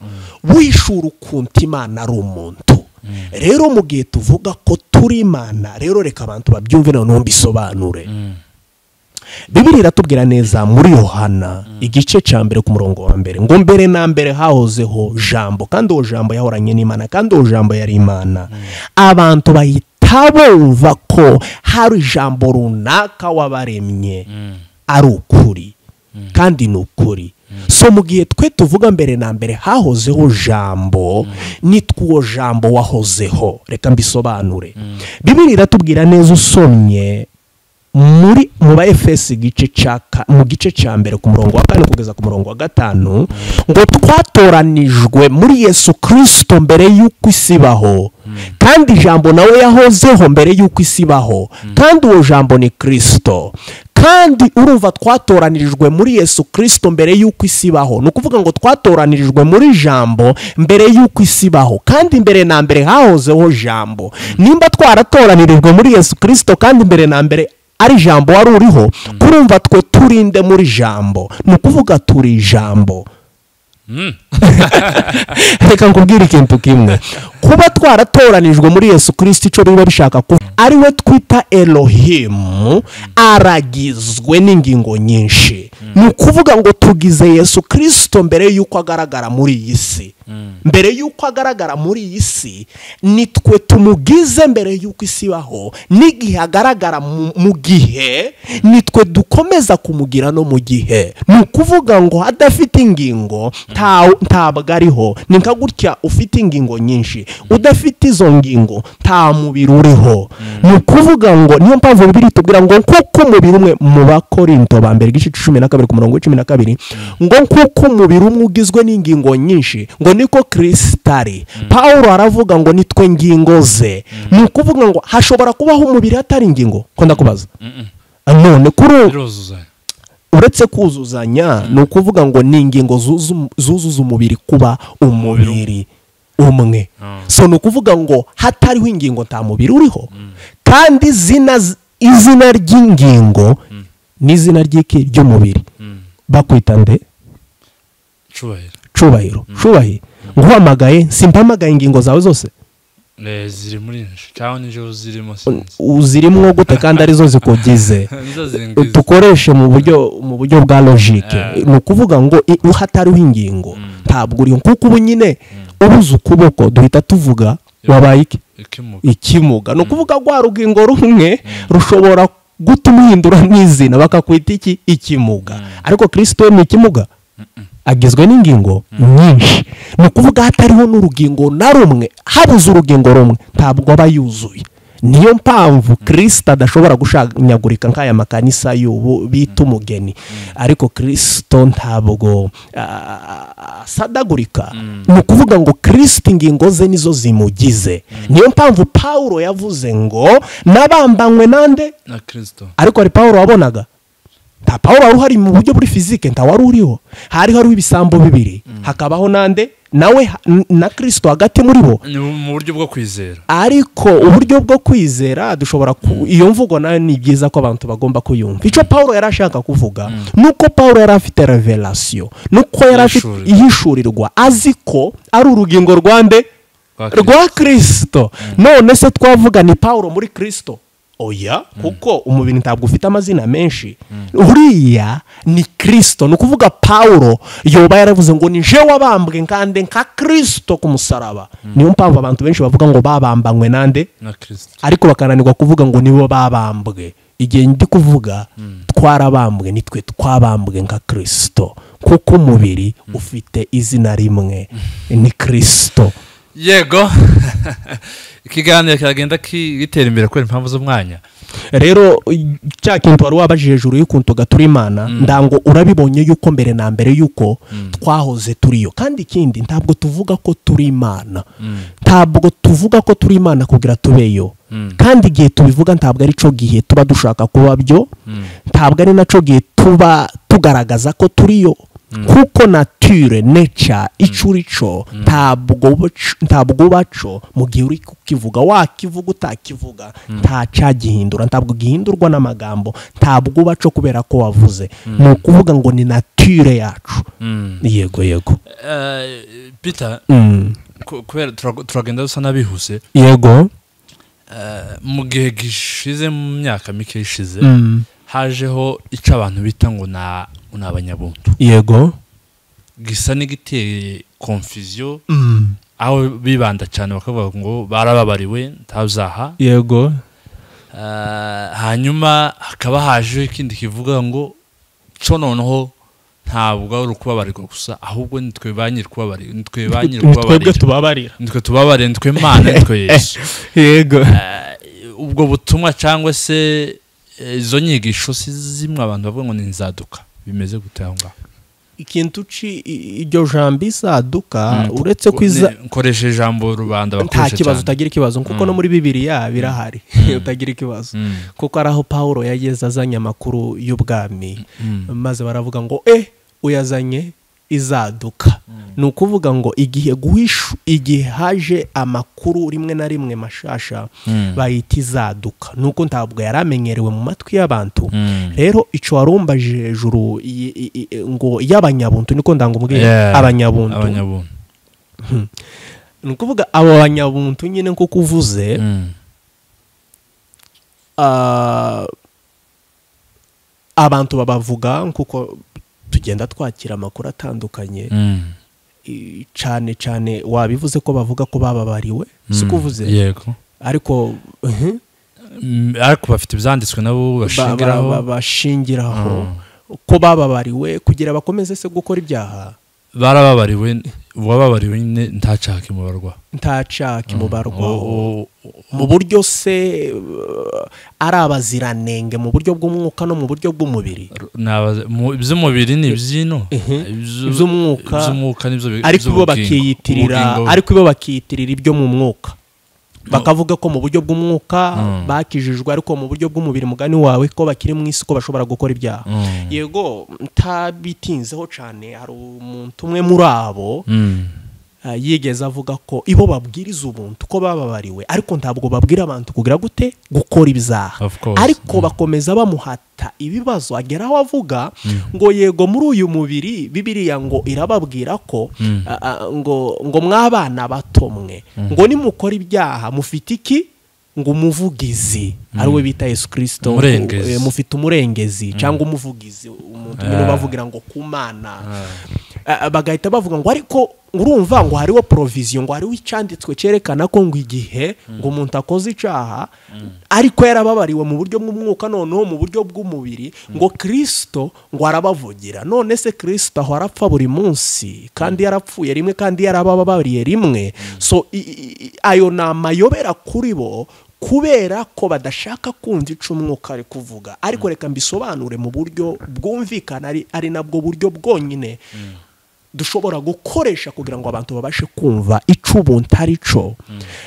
wishura ukuntu imana ari umuntu rero mu gihe tuvuga ko turi imana rero reka abantu babyumve noneho mbisobanure bibiri iratubwira neza muri yohana igice cya mbere ku murongo wa mbere ngo mbere na mbere hahozeho jambo kandi uwo jambo yahoranye n'imana kandi uwo jambo yari imana abantu bahita bumva ko hari ijambo runaka wabaremye ari ukuri kandi ni ukuri so mu gihe twe tuvuga mbere na mbere hahozeho jambo nitwe uwo jambo wahozeho reka mbisobanure bibiri iratubwira neza usomye muri mu ba efesi igice cya ka- mu gice cya mbere ku murongo wa kane kugeza ku murongo wa gatanu ngo twatoranijwe muri yesu kirisito mbere y'uko isi ibaho kandi ijambo nawe yahozeho mbere y'uko isi ibaho kandi uwo jambo ni kirisito kandi urumva twatoranirijwe muri yesu kirisito mbere y'uko isi ibaho ni ukuvuga ngo twatoranirijwe muri jambo mbere y'uko isi ibaho kandi mbere na mbere hahozeho jambo nimba twaratoranijwe muri yesu kirisito kandi mbere na mbere ari ijambo wari uriho kurumva twe turinde muri jambo ni ukuvuga turi ijambo reka nkubwire ikintu kimwe kuba twaratoranijwe muri yesu kirisiti icyo biba bishaka kuvuga ariwe twita elohimu aragizwe n'ingingo nyinshi ni ukuvuga ngo tugize yesu kirisito mbere y'uko agaragara muri iyi si mbere y'uko agaragara muri iyi si ni twe tumugize mbere y'uko isi ibaho n'igihe agaragara mu mu gihe ni twe dukomeza kumugira no mu gihe ni ukuvuga ngo adafite ingingo nta- ntabwo ariho ni nka gutya ufite ingingo nyinshi udafite izo ngingo nta mubiri uriho ni ukuvuga ngo niyo mpamvu bibiri itubwira ngo nk'uko umubiri umwe mu bakorinto ba mbere igice cumi na kabiri ku murongo w'icumi na kabiri ngo nk'uko umubiri umwe ugizwe n'ingingo nyinshi ngo niko kirisita ari paul aravuga ngo nitwe ngingo ze ni ukuvuga ngo hashobora kubaho umubiri hatari ingingo ko ndakubaza none kuri ubu biruzuzanya uretse kuzuzanya ni ukuvuga ngo ni ingingo zuzu- zuzuza umubiri kuba umubiri umwe Ah. so ni ukuvuga ngo hatariho ingingo nta mubiri uriho kandi izina z- izina ry'ingingo ni izina ry'iki ry'umubiri bakwita nde icubahiro cubahiro cubahiro nguhamagaye simpamagaye ingingo zawe zose Eh, ziri muri njye cyangwa nijoro zirimo sinzi U- zirimwo gute kandi arizo zikugize nizo ziringiza dukoreshe mu buryo mu buryo bwa logike Eh. ni ukuvuga ngo i- hatariho ingingo ntabwo uriho kuko ubu nyine ubuze ukuboko duhita tuvuga wabaye iki ikimuga ikimuga ni ukuvuga rwa rugingo rumwe rushobora gutuma uhindura n'izina bakakwita iki ikimuga ariko kirisito we ni ikimuga agizwe n'ingingo nyinshi ni ukuvuga hatariho n'urugingo na rumwe habuze urugingo rumwe ntabwo aba yuzuye niyo mpamvu kirisito adashobora gushanyagurika nk'aya makanisa y'ubu bita umugeni ariko kirisito ntabwo ah, asadagurika ni ukuvuga ngo kirisito ingingo ze nizo zimugize niyo mpamvu paul yavuze ngo nabambanywe nande na kirisito ariko hari paul wabonaga nta paul wari uhari mu buryo buri fizike nta wari uriho hari hariho ibisambo bibiri hakabaho nande nawe ha- n- na kirisito hagati muri bo ni mu buryo bwo kwizera ariko uburyo bwo kwizera dushobora ku iyo mvugo nayo ni byiza ko abantu bagomba kuyumva icyo paul yari ashaka kuvuga ni uko paul yari afite revelasiyo ni uko yari afite Ihishurirwa. ihishurirwa azi ko ari urugingo rwande Rwa Kristo. rwa kirisito none se twavuga ni paul muri kirisito oya kuko umubiri ntabwo ufite amazina menshi uriya ni kirisito ni ukuvuga paul yoba yaravuze ngo ni je wabambwe nkande nka kirisito ku musaraba niyo mpamvu abantu benshi bavuga ngo babambanywe nande na kirisito ariko bakananirwa kuvuga ngo nibo babambwe igihe ndi kuvuga twarabambwe nitwe twabambwe nka kirisito kuko umubiri ufite izina rimwe ni kirisito yego ikiganiro kiragenda ki- gitera imbere kubera impamvu z'umwanya rero cya kintu wari wabajije hejuru y'ukuntu tugatura imana ndango urabibonye yuko mbere na mbere yuko twahoze turiyo kandi ikindi ntabwo tuvuga ko turi imana ntabwo tuvuga ko turi imana kugira tubeyo kandi igihe tubivuga ntabwo ari cyo gihe tuba dushaka kuba byo ntabwo ari nacyo gihe tuba tugaragaza ko turiyo kuko nature neca icyo uri cyo ntabwo uba- ntabwo uba cyo mu gihe uri kukivuga wakivuga utakivuga nta cyagihindura ntabwo gihindurwa n'amagambo ntabwo uba cyo kubera ko wavuze ni ukuvuga ngo ni nature yacu yego yego Eh, peter Mm. ku- kubera turago- turagenda dusa n'abihuse yego Eh, mu gihe gishize mu myaka mike ishize Mm. hajeho icyo abantu bita ngo na- ngo ni abanyabuntu yego gisa n'igiteye konfuziyo Mm. aho bibanda cyane bakavuga ngo barababariwe ntabyaha yego Eh, hanyuma hakaba haje ikindi kivuga ngo co noneho ntabwo ari ukubabarirwa gusa ahubwo nitwe ba nyiri kubabarira nitwe ba nyiri ni kubabarira twebwe tubabarira nitwe tubabarira nitwe mana nitwe yesu yego ubwo butumwa cyangwa se eh, izo nyigisho si zimwe abantu bavuga ngo ni inzaduka bimeze gute aho ngaho ikintu uci i- iryo jambo isaduka uretse ko iza Ni- nkoresha ijambo rubanda nta bakoresha kibazo cyane utagira ikibazo kuko no muri bibiriya birahari utagira ikibazo Mm. kuko ari aho paul yageze azanye amakuru y'ubwami Mm. maze baravuga ngo eh uyazanye izaduka ni ukuvuga ngo igihe guhishu igihe haje amakuru rimwe na rimwe mashasha Mm. bayita izaduka ni uko ntabwo yari amenyerewe mu matwi y'abantu Mm. rero icyo warumbaje hejuru i- i- i- ngo y'abanyabuntu niko ndangumubwira Yeah. abanyabuntu abanyabuntu ni ukuvuga abo banyabuntu nyine nkuko uvuze Mm. ah, abantu babavuga nkuko tugenda twakira amakuru atandukanye Mm. i- cyane cyane wabivuze ko bavuga ko bababariwe si Mm. ko uvuze yego ariko mhm, Mm, ariko bafite ibyanditswe nabo ba- ba- ba- bashingiraho bashingiraho ko bababariwe kugira bakomeze se gukora ibyaha barababariwe uwababariwe nyine ntacaha kimubarwa ntacaka imubarwaho O- o- mu buryo se uh, ari abaziranenge mu buryo bw'umwuka no mu buryo bw'umubiri nabaza- mu- iby'umubiri ni iby'ino Mhm. Ibyo- Iby'umwuka. iby'umwuka nibyo bi- ariko bo iby'ubugingo. bakiyitirira Ubugingo- ariko bo bakiyitirira ibyo mu mwuka bakavuga ko mu buryo bw'umwuka Mm. bakijijwe ariko mu buryo bw'umubiri mugani wawe ko bakiri mu isi ko bashobora gukora ibyaha Mm. yego ntabitinzeho cyane hari umuntu umwe muri abo Mm. Ah, yigeze avuga ko ibo babwiriza ubuntu ko bababariwe ariko ntabwo babwira abantu kugira gute gukora ibyaha Of course. ariko bakomeza bamuhata ibibazo agera aho avuga ngo yego muri uyu mubiri bibiriya ngo irababwira ko Mm. ah, ah, ngo ngo mw'abana bato mwe ngo nimukora ibyaha mufite iki ngo umuvugizi ariwe bita yesu kirisito Umurengezi. Eh, mufite umurengezi cyangwa umuvugizi umuntu umwe Ah. bavugira ngo ku mana Ah, bagahita bavuga ngo ariko urumva ngo hariho poroviziyo ngo hariho icyanditswe cyerekana ko ngo igihe ngo umuntu akoze icyaha ariko yarababariwe mu buryo bw'umwuka noneho mu buryo bw'umubiri ngo kirisito ngo arabavugira none se kirisito aho arapfa buri munsi kandi yarapfuye rimwe kandi yarababariye rimwe so i- i- i- ayo ni amayobera kuri bo kubera ko badashaka kumva ico umwuka ari kuvuga ariko reka mbisobanure mu buryo bwumvikana ari, ari nabwo buryo bwonyine dushobora gukoresha kugira ngo abantu babashe kumva ico ubuntu ari cyo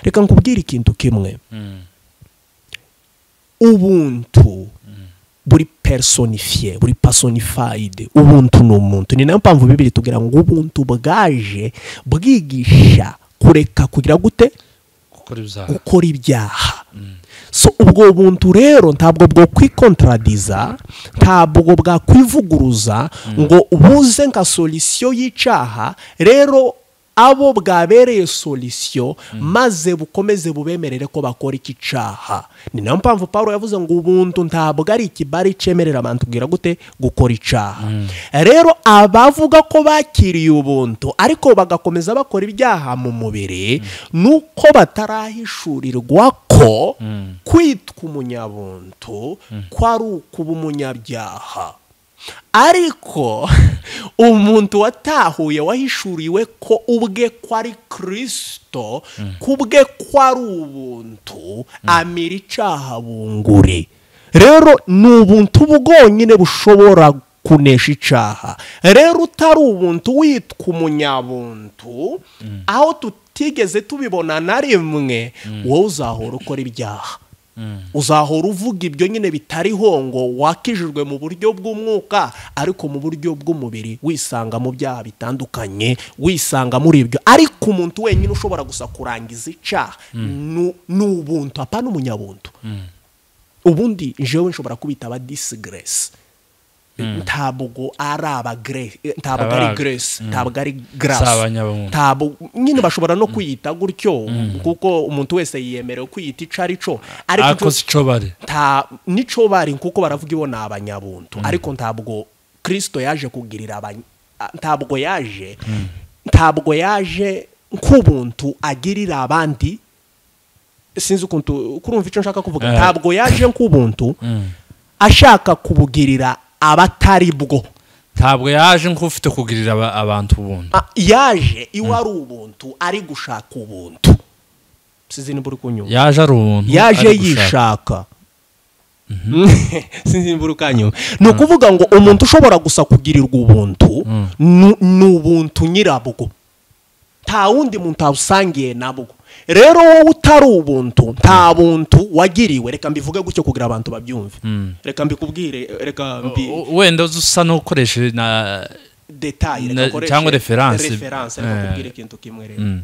reka nkubwire ikintu kimwe Mm. ubuntu buri personifiye buri personifayide ubuntu ni umuntu ni nayo mpamvu bibiri tugira ngo ubuntu bwaje bwigisha kureka kugira gute gukora ibyaha gukora ibyaha so ubwo buntu rero ntabwo bwo kwikontaradiza ntabwo bwakwivuguruza ngo buze nka solisiyo y'icyaha rero abo bwabereye solisiyo maze bukomeze bubemerere ko bakora iki cyaha ni nayo mpamvu paul yavuze ngo ubuntu ntabwo ari ikibari cyemerera abantu kugira gute gukora icyaha rero abavuga ko bakiriye ubuntu ariko bagakomeza bakora ibyaha mu mubiri nuko batarahishurirwa ko kwitwa umunyabuntu ko ari ukuba umunyabyaha ariko umuntu watahuye wahishuriwe ko ubwe ko ari kirisito kubwe ko ari ubuntu amira icyaha bunguri rero ni ubuntu bwonyine bushobora kunesha icyaha rero utari ubuntu witwa umunyabuntu aho tutigeze tubibona na rimwe wowe uzahora ukora ibyaha uzahora uvuga ibyo nyine bitariho ngo wakijijwe mu buryo bw'umwuka ariko mu buryo bw'umubiri wisanga mu byaha bitandukanye wisanga muri ibyo ariko umuntu wenyine ushobora gusa kurangiza icyaha ni- ni ubuntu apana umunyabuntu ubundi jewe nshobora kubita aba disigresi ntabwo ari abagre ntabwo ari Aba- gresi ntabwo ari Si grasi abanyabumuntu. ntabwo nyine bashobora no kwiyita gutyo kuko umuntu wese yiyemerewe kwiyita ico ari cyo ariko akoze icyo bari nta nico bari kuko baravuga ibo ni abanyabuntu ariko ntabwo kirisito yaje kugirira abany- a- ntabwo yaje ntabwo yaje nk'ubuntu agirira abandi sinzi ukuntu kurumva icyo nshaka kuvuga Eh. ntabwo yaje nk'ubuntu Mm. ashaka kubugirira abatari bwo ntabwo yaje nk'ufite kugirira aba- abantu ubuntu Ah, yaje iwe ari ubuntu ari gushaka ubuntu sinzi niba uri kunyumva yaje ari ubuntu yaje ari gushaka. yishaka sinzi niba uri kanyumva ni ukuvuga ngo umuntu ushobora gusa kugirirwa ubuntu ni- ni ubuntu nyirabwo nta wundi muntu awusangiye nabwo rero wowe utari ubuntu nta buntu wagiriwe reka mbivuge gutyo kugira abantu babyumve Mm. reka mbikubwire reka mbi U- wenda usa n'ukoresheje na detaye Na- reka nkoreshe cyangwa reference. reference reka Eh. nkubwire ikintu kimwe rero Mm.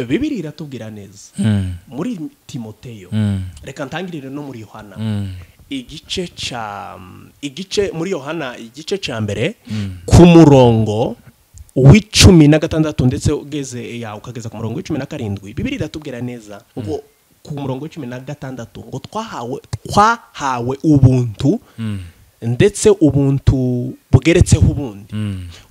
bibiri iratubwira neza Mm. muri timoteyo Mm. reka ntangirire no muri yohana Mm. igice cya igice muri yohana igice cya mbere ku murongo w'icumi na gatandatu ndetse ugeze ya ukageza ku murongo w'icumi na karindwi bibiri iratubwira neza ngo ku murongo w'icumi na gatandatu ngo twahawe twahawe ubuntu ndetse ubuntu bugeretseho ubundi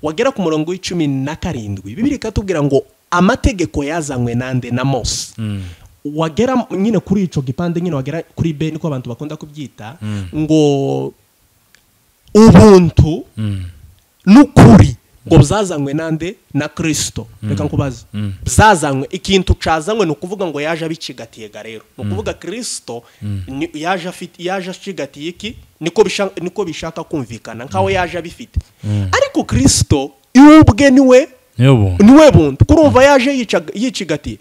wagera ku murongo w'icumi na karindwi bibiri ikatubwira ngo amategeko yazanywe nande na mose wagera nyine kuri icyo gipande nyine wagera kuri be niko abantu bakunda kubyita ngo ubuntu Mm. n'ukuri ngo bwazanywe nande na kirisito reka nkubaze bwazanywe ikintu cazanywe ni ukuvuga ngo yaje abicigatiye ga rero ni ukuvuga kirisito ni- yaje afite yaje acigatiye iki niko bisha- niko bishaka kumvikana nkaho yaje abifite ariko kirisito iwe ubwe niwe niyo buntu niwe buntu kurumva yaje yicaga- yicigatiye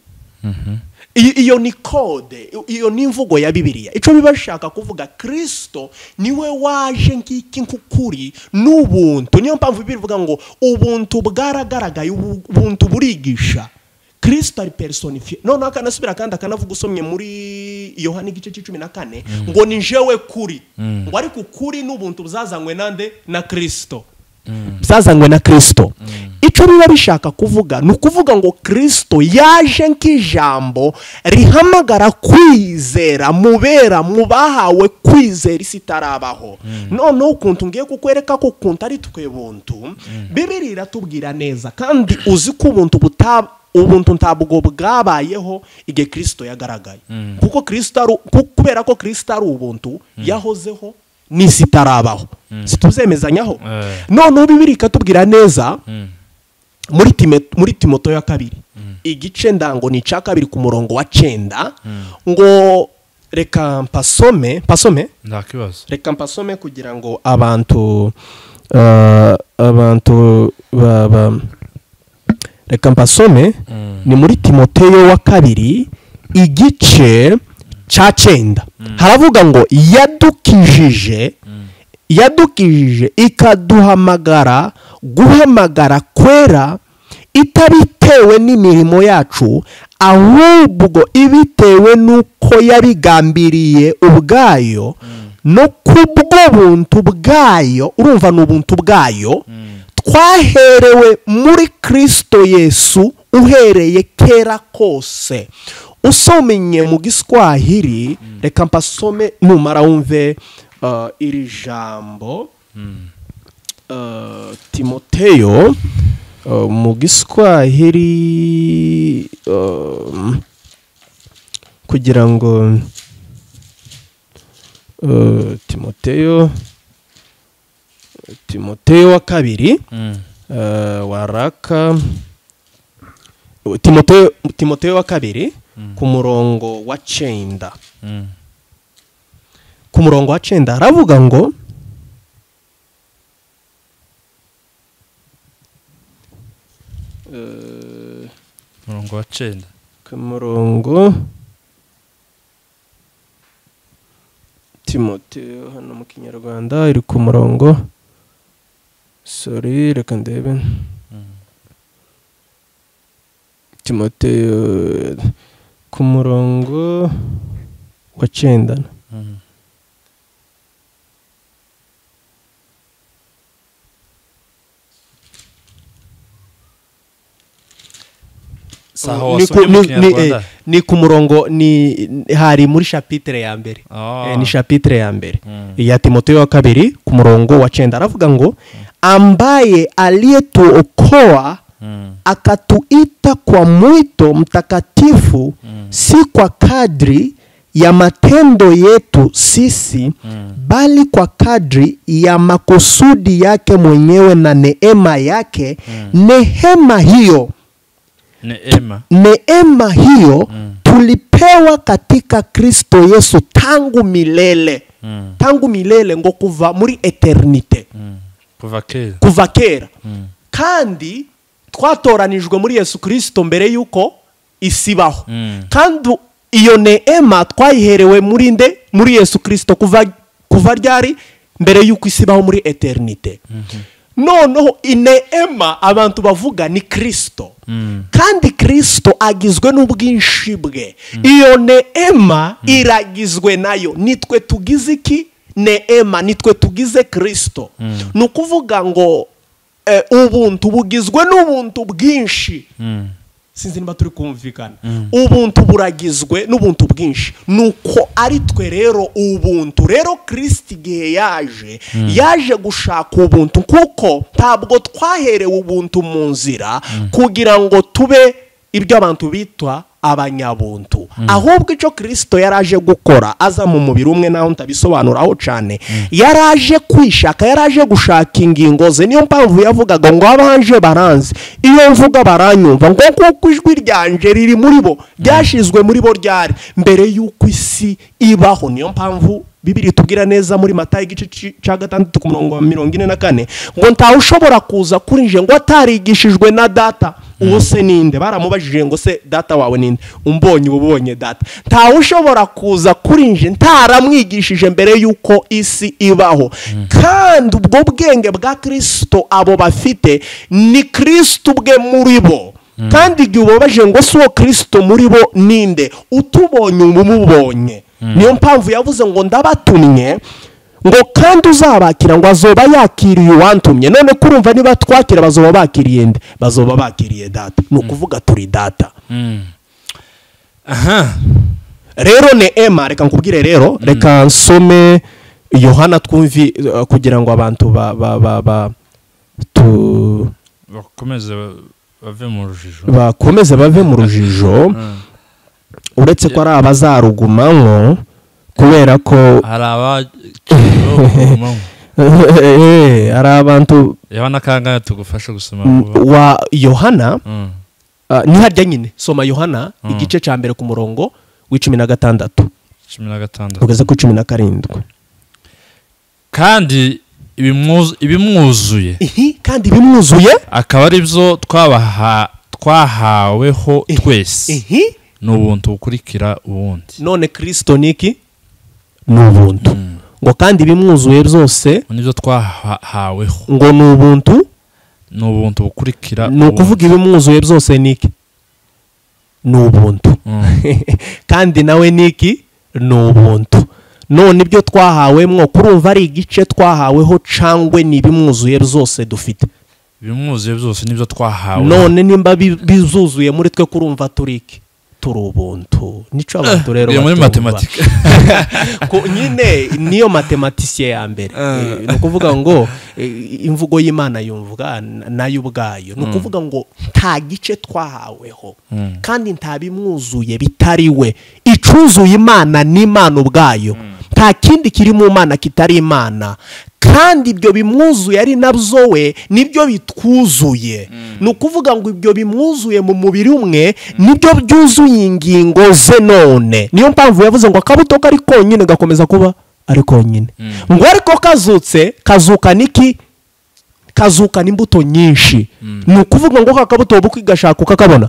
I- iyo ni kode i- iyo ni imvugo ya bibiliya icyo biba bishaka kuvuga kirisito niwe waje ngiki nk'ukuri n'ubuntu niyo mpamvu bibiri ivuga ngo ubuntu bwaragaragaye ubu- ubuntu burigisha kirisito ari personifiye noneho akanasubira kandi akanavuga usomye muri yohani igice cy'icumi na kane ngo ni jewe kuri ngo ariko ukuri n'ubuntu buzazanywe nande na kirisito byazanywe na kirisito icyo biba bishaka kuvuga ni ukuvuga ngo kirisito yaje nk'ijambo rihamagara kwizera mubera mu bahawe kwizera isi itarabaho noneho ukuntu ngiye kukwereka ko ukuntu ari twe buntu bibiri iratubwira neza kandi uzi ko ubuntu buta ubuntu ntabwo bwabayeho igihe kirisito yagaragaye kuko kirisito ari ku- kubera ko kirisito ari ubuntu yahozeho n'isi itarabaho situzemezanyaho Eh. noneho bibiri ikatubwira neza muri Time- muri timoto ya kabiri igice ndango ni icya kabiri ku murongo wa cyenda ngo reka mpasome mpasome nta kibazo reka mpasome kugira ngo abantu eh, abantu ba- ba- reka mpasome ni muri timoteyo wa kabiri igice cya cyenda haravuga ngo yadukijije yadukijije ikaduhamagara guhamagara kwera itabitewe n'imirimo yacu ahubwo ibitewe n'uko yabigambiriye ubwayo no kubwo buntu bwayo urumva ni ubuntu bwayo twaherewe muri kirisito yesu uhereye kera kose usomeye mu giswahili reka mpasome numara wumve uh, iri jambo uh, timoteyo uh, mu giswahili um, kugira ngo uh, timoteyo timoteyo wa kabiri eh, waraka timoteyo timoteyo wa kabiri ku murongo wa cyenda ku murongo wa cyenda haravuga ngo Eh, umurongo wa cyenda ku murongo timoteyo hano mu kinyarwanda iri ku murongo sori reka ndebe timoteyo ku murongo wa cyenda si aho Ni ku- wasomye mu ni- ni- kinyarwanda eh, ni ku murongo ni hari muri shapitire ya mbere Ah. Eh, ni shapitire ya mbere Mm. ya timoteyo wa kabiri ku murongo wa cyenda aravuga ngo ambaye aliyetuokoa Mm. akatuita kwa mwito mtakatifu si kwa kadri ya matendo yetu sisi bali kwa kadri ya makusudi yake mwenyewe na neema yake neema hiyo ni ema neema hiyo tulipewa katika kristo yesu tangu milele Mm. tangu milele ngo kuva muri eternite Mm. kuva kera kuva kera kandi twatoranijwe muri yesu kirisito mbere y'uko isibaho Mm. kandi u- iyo neema twayiherewe muri nde muri yesu kirisito kuva kuva ryari mbere y'uko isibaho muri eternite noneho ineema abantu bavuga ni kirisito kandi kirisito agizwe n'ubwinshi bwe iyo neema iragizwe nayo nitwe tugize iki neema nitwe tugize kirisito ni ukuvuga ngo eh, ubuntu bugizwe n'ubuntu bwinshi Mm. sinzi niba turi kumvikana ubuntu buragizwe n'ubuntu bwinshi ni uko ari twe rero ubuntu rero kirisiti igihe yaje yaje gushaka ubuntu kuko ntabwo twaherewe ubuntu mu nzira kugira ngo tube ibyo abantu bitwa abanyabuntu ahubwo icyo kirisito yari aje gukora aza mu mubiri umwe naho ntabisobanuraho cyane yari aje kwishaka yari aje gushaka ingingo ze niyo mpamvu yavugaga ngo abanje baranze iyo mvuga baranyumva ngo kuko ijwi ryanje riri muri bo ryashyizwe muri bo ryari mbere y'uko isi ibaho niyo mpamvu bibiri tubwira neza muri mata igice ci- cya gatandatu ku murongo wa mirongo ine na kane ngo ntawe ushobora kuza kuri nje ngo atarigishijwe na data uwo se ninde baramubajije ngo se data wawe ninde umbonye uba ubonye data ntawe ushobora kuza kuri nje ntaramwigishije mbere y'uko isi ibaho kandi ubwo bwenge bwa kirisito abo bafite ni kirisito ubwe muri bo kandi igihe ubabaje ngo si uwo kirisito muri bo ninde utubonye uba umubonye niyo mpamvu yavuze ngo ndabatumye ngo kandi uzabakira ngo azoba yakiriye uwantumye none kurumva niba twakira bazoba bakiriye nde bazoba bakiriye data ni ukuvuga turi data aha rero ni ema reka nkubwire rero reka nsome yohana twumvi eh, kugira ngo abantu ba ba ba ba tu bakomeze ba- bave mu rujijo bakomeze bave mu rujijo Mm. uretse ko ari abazarugumamo kubera ko hari abakiriho Eh, hari abantu yabona kangahe tugufashe gusoma vuba wa yohana Mm. ah, ni harya nyine soma yohana Mm. igice cya mbere ku murongo w'icumi na gatandatu cumi na gatandatu ugeze ku cumi na karindwi kandi ibimwuzu- ibimwuzuye ihi kandi bimwuzuye akaba ari byo twabaha twahaweho twese ihi ni ubuntu bukurikira ubundi none kirisito ni iki ni ubuntu ngo kandi bimwuzuye byose ni byo twahaweho ngo ni ubuntu ni ubuntu bukurikira ni ukuvuga ibimwuzuye byose ni iki ni ubuntu Mm. kandi nawe ni iki ni ubuntu none ibyo twahawemwo kurumva ari igice twahaweho cangwe ni ibimwuzuye byose dufite ibimwuzuye byose ni byo twahawe none nimba bi- bizuzuye muri twe kurumva turi iki turi ubuntu nico abantu rero biri muri batumva. matematike Ko nyine niyo matematisiye ya mbere Eh, ni ukuvuga ngo eh, imvugo y'imana yumvwa na- nayo ubwayo ni ukuvuga ngo nta gice twahaweho kandi nta bimwuzuye bitari we icuzuye imana ni imana ubwayo nta kindi kiri mu mana kitari imana kandi ibyo bimwuzuye ari nabyo we nibyo bitwuzuye ni ukuvuga ngo ibyo bimwuzuye mu mubiri umwe nibyo byuzuye ingingo ze none niyo mpamvu yavuze ngo akabuto kari konyine gakomeza kuba ari konyine ngo ariko kazutse kazuka niki kazukana imbuto nyinshi ni ukuvuga ngo kakabuto buko igashaka ukakabona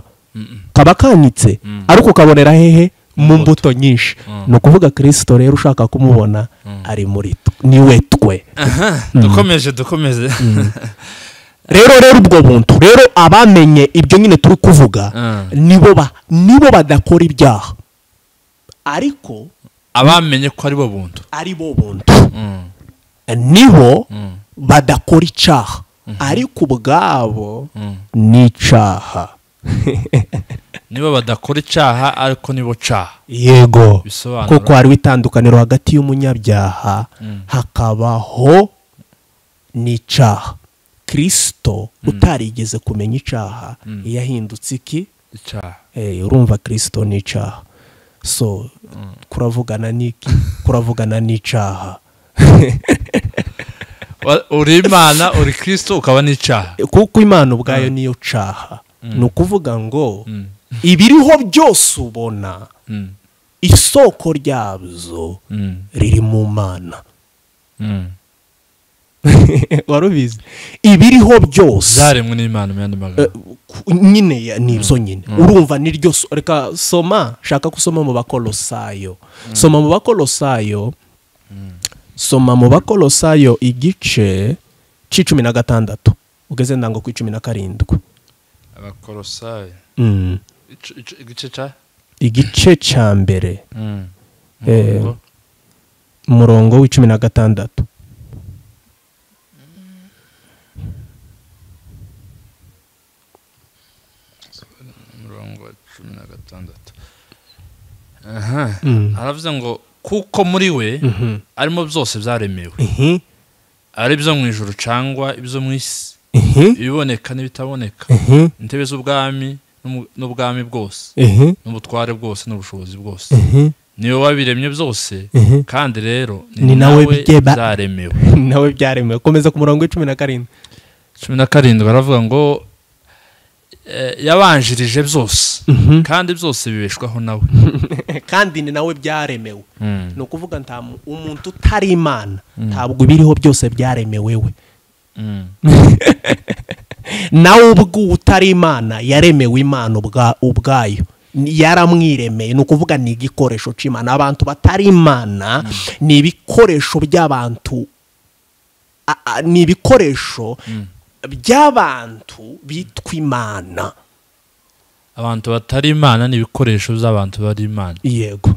kaba kanitse ariko ukabonera hehe mu mbuto nyinshi ni ukuvuga kirisito rero ushaka kumubona ari muri twe niwe twe dukomeje dukomeje rero rero ubwo buntu rero abamenye ibyo nyine turi kuvuga Mm. nibo ba- nibo badakora ibyaha ariko abamenye ko ari bo buntu ari bo buntu Mm. niho Mm. badakora icyaha ariko ubwabo Mm. ni icyaha niba badakora icyaha ariko nibo caha yego bisobanura kuko hariho itandukaniro hagati y'umunyabyaha hakabaho n'icyaha kirisito utarigeze kumenya icyaha yahindutse iki icyaha Eh, urumva kirisito ni icyaha so kuravugana n'iki kuravugana n'icyaha Wa- uri imana uri kirisito ukaba n'icyaha kuko imana ubwayo niyo cyaha ni ukuvuga ngo ibiriho byose ubona Mm. isoko ryabyo Mm. riri mu mana Mm. warubizi ibiriho byose zaremwe n'imana mu yandi magambo ku- nyine ya- ni ibyo nyine urumva ni ryo so- reka soma shaka gusoma mu bakolosayo soma mu bakolosayo soma mu bakolosayo igice cy'icumi na gatandatu ugeze ndango ku icumi na karindwi abakorosayi Mm. Ic- ic- igice cya igice cya mbere Mm. Eh, umurongo w'icumi na gatandatu umurongo wa cumi na gatandatu aha Mm. aravuze ngo kuko muri we Mhm. arimo byose byaremewe Ihi, ari ibyo mu ijoro cyangwa ibyo mu isi ihi, ibiboneka n'ibitaboneka ihi, intebe z'ubwami n'umu- n'ubwami bwose ehe n'ubutware bwose n'ubushobozi bwose ehe niwe wabiremye byose ehe kandi rero Ni nawe bigeba- byaremewe nawe byaremewe komeza ku murongo w'icumi na karindwi cumi na karindwi baravuga ngo eh, yabanjirije byose kandi byose bibeshwaho nawe kandi ni nawe byaremewe Mm. ni ukuvuga nta mu- umuntu utari imana ntabwo ibiriho byose byaremewe we Mm. nawe ubwo utari imana yaremewe imana ubwa- ubwayo Ni- yaramwiremeye ni ukuvuga ni igikoresho cy'imana abantu batari imana ni ibikoresho by'abantu a- a- ni ibikoresho by'abantu bitwa imana abantu batari imana ni ibikoresho by'abantu bari imana yego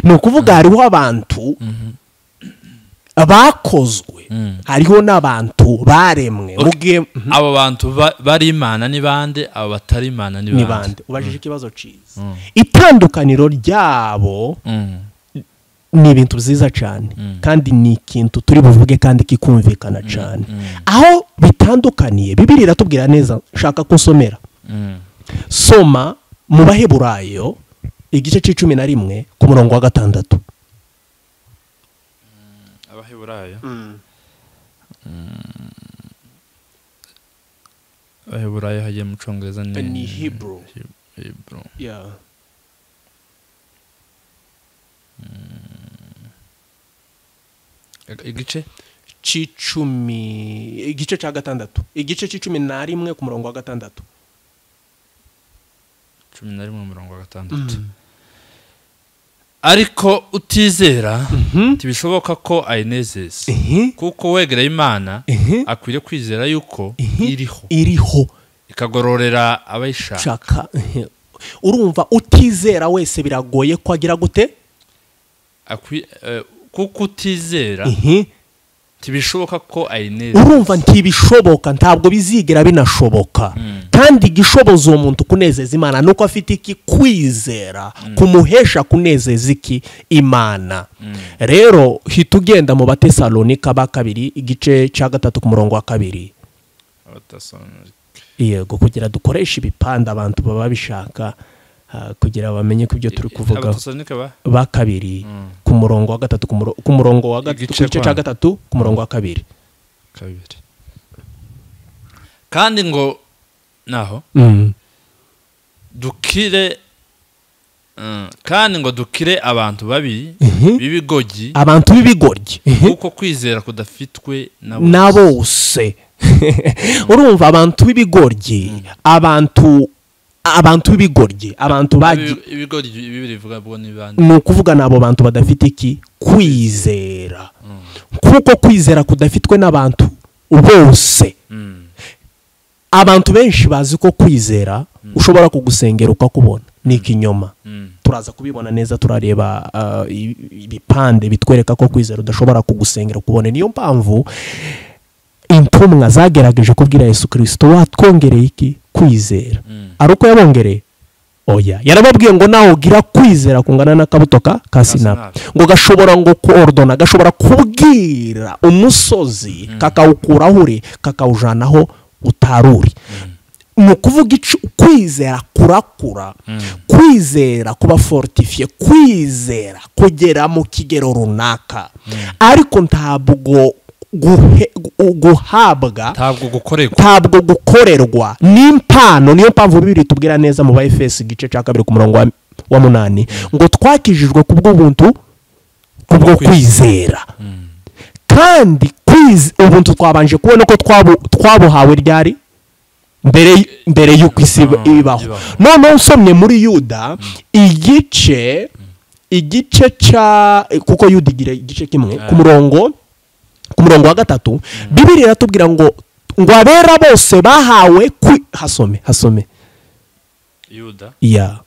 ni ukuvuga hariho abantu bakozwe Mm. hariho n'abantu baremwe Ok. mubwiye abo bantu ba- bari imana ni bande abo batari imana ni ni bande bande ubajije ikibazo cyiza itandukaniro ryabo Mm. ni ibintu byiza cyane kandi ni ikintu turi buvuge kandi kikumvikana cyane aho bitandukaniye bibiri iratubwira neza nshaka ko usomera Mm. soma mu baheburayo igice cy'icumi na rimwe ku murongo wa gatandatu abaheburayo abaheburayo hagiye mu cyongereza ni Ni Hebrew. Hebrew. Yeah. igice cy'icumi igice cya gatandatu igice cy'icumi na rimwe ku murongo wa gatandatu cumi na rimwe mirongo gatandatu ariko utizera ntibishoboka ko ayinezeza kuko wegereye imana Mhm. akwiriye kwizera yuko iriho iriho ikagororera abayishaka shaka urumva utizera wese biragoye ko agira gute Akwi- eh, kuko utizera ntibishoboka ko ayinezeza urumva ntibishoboka ntabwo bizigera binashoboka kandi igishoboza uwo muntu kunezeza imana ni uko afite iki kwizera kumuhesha kunezeza iki imana rero hita ugenda mu batesalonika ba kabiri igice cya gatatu ku murongo wa kabiri yego kugira dukoreshe ibipande abantu baba bishaka ah, kugira bamenye ko ibyo turi kuvugaho abatasonika ba ba kabiri ku murongo wa gatatu ku muro- ku murongo wa gatatu ku Igice gice kwa- cya gatatu ku murongo wa kabiri kabiri kandi ngo naho dukire Mm, kandi ngo dukire abantu babi b'ibigogi abantu b'ibigoryi kuko kwizera kudafitwe na bose. na bose urumva abantu b'ibigoryi abantu abantu b'ibigoryi abantu bagiye Ibi- ibigori bibiri bivuga bwo ni bande ni ukuvuga ni abo bantu badafite iki kwizera kuko kwizera kudafitwe n'abantu bose Mm, abantu benshi bazi ko kwizera ushobora kugusengera ukakubona ni ikinyoma mm, turaza kubibona neza turareba ah, i- ibipande bitwereka ko kwizera udashobora kugusengera ukubona niyo mpamvu intumwa zagerageje kubwira yesu kirisito watwongereye iki kwizera mm. ari uko yabongereye oya yarababwiye ngo nawe ugira kwizera kungana n'akabuto ka ka sinapi sinapi. ngo gashobora ngo korodona gashobora kubwira umusozi kakawukura aho uri kakawujyana aho utari uri ni ukuvuga icu- kwizera kurakura kwizera kuba fortifiye kwizera kugera mu kigero runaka ariko ntabwo guhe- gu- guhabwa ntabwo gukorerwa ntabwo gukorerwa n'impano niyo mpamvu bibiri tubwira neza mu ba efesi igice cya kabiri ku murongo wa, wa munani ngo twakijijwe ku bw'ubuntu kubwo kwizera kandi kwize ubuntu twabanje kubona ko twabu- twabuhawe ryari mbere y- mbere y'uko isi iba- Ah, ibaho ibaho. noneho usomye muri yuda igice igice cya kuko yuda igira igice kimwe ku murongo ku murongo wa gatatu bibiri iratubwira ngo ngo abera bose bahawe kwi hasome hasome yuda ya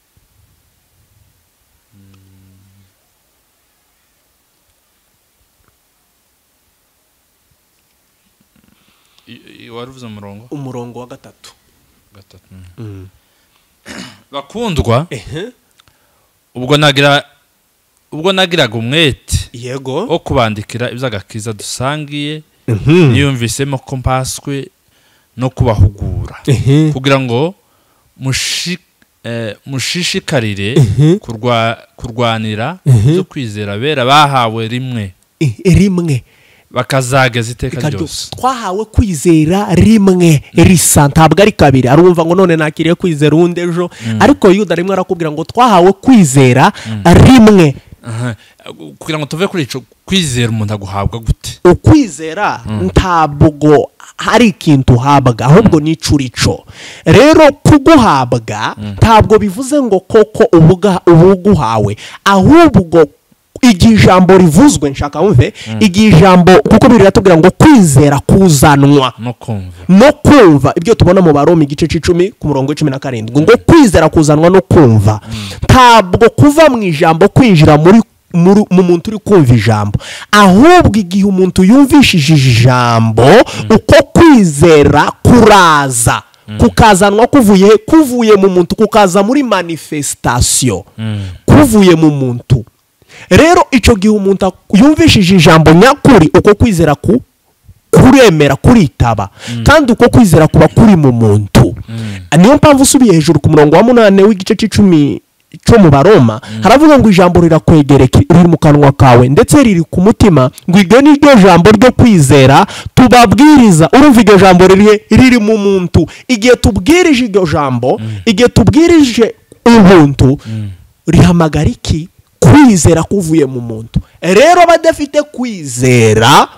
i- i- wari uvuze umurongo umurongo wa gatatu gatatu bakundwa ubwo nagira ubwo nagiraga umwete yego wo kubandikira iby'agakiza dusangiye niyumvisemo ko mpaswe no kubahugura kugira ngo mushi eh, mushishikarire Mhm. kurwa- kurwanira Mhm. ibyo kwizera bera bahawe rimwe I- rimwe bakazageza iteka Reka ryo- ryose twahawe kwizera rimwe risa ntabwo ari kabiri arumva ngo none nakiriye kwizera uwundi ejo ariko yuda rimwe arakubwira ngo twahawe kwizera rimwe Aha. kugira ngo tuve kuri icyo kwizera umuntu aguhabwa gute ukwizera ntabwo hari ikintu uhabwa ahubwo ni icurico rero kuguhabwa ntabwo bivuze ngo koko ubuga ubuguhawe ahubwo igihe ijambo rivuzwe nshaka wumve igihe ijambo kuko biri ratubwira ngo kwizera kuzanwa no kumva no kumva ibyo tubona mu baroma igice cy'icumi ku murongo w'icumi na karindwi ngo kwizera kuzanwa no kumva ntabwo kuva mu ijambo kwinjira muri muri- mu muntu uri kumva ijambo ahubwo igihe umuntu yumvishije ijambo uko kwizera kuraza kukazanwa kuvuye he? kuvuye mu muntu kukaza muri manifesitasiyo kuvuye mu muntu rero icyo gihe umuntu ak- yumvishije ijambo nyakuri uko kwizera ku kuremera kuritaba kandi uko kwizera kuba kuri mu muntu niyo mpamvu usubiye hejuru ku murongo wa munani w'igice cy'icumi cyo mu baroma haravuga ngo ijambo rirakwegereka riri mu kanwa kawe ndetse riri ku mutima ngo iryo ni ryo jambo ryo kwizera tubabwiriza urumva iryo jambo riri riri mu muntu igihe tubwirije iryo jambo igihe tubwirije ubuntu rihamagara iki kwizera kuvuye mu muntu rero badafite kwizera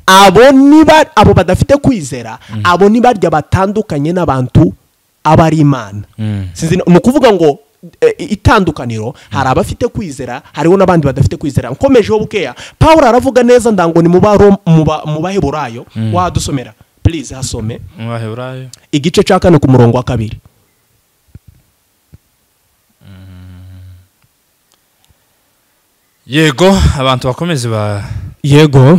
abo niba abo badafite kwizera abo ni barya batandukanye n'abantu aba ari imana Sinzi na- ni ukuvuga ngo eh, itandukaniro hari abafite kwizera hariho n'abandi badafite kwizera nkomejeho bukeya paul aravuga neza ndango ni mu baro- mu ba- mu baheburayo wadusomera please hasome mu baheburayo igice cya kane ku murongo wa kabiri yego abantu bakomeze ba yego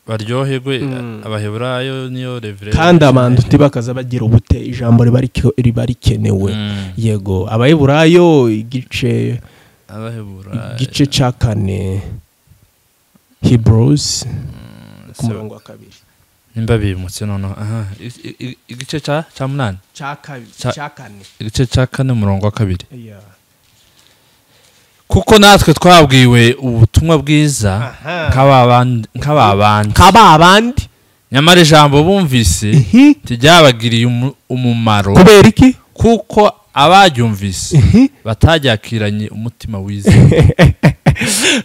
baryoherwe abaheburayo niyo revire kandi abantu ntibakaza bagira ubute ijambo riba rike- riba rikenewe Mm. yego abayiburayo igice abaheburayo igice cya kane hebrews ku murongo wa kabiri nimba bimutse noneho aha I- i- i- igice cya cya munani cya kabiri Cya- cya kane igice cya kane umurongo wa kabiri Yeah. kuko natwe twabwiwe ubutumwa bwiza nk'ababandi- nk'ababandi kaba abandi nyamara ijambo bumvise ihi ntiryabagiriye umu- umumaro kubera iki kuko abaryumvise ihi bataryakiranye umutima wizeye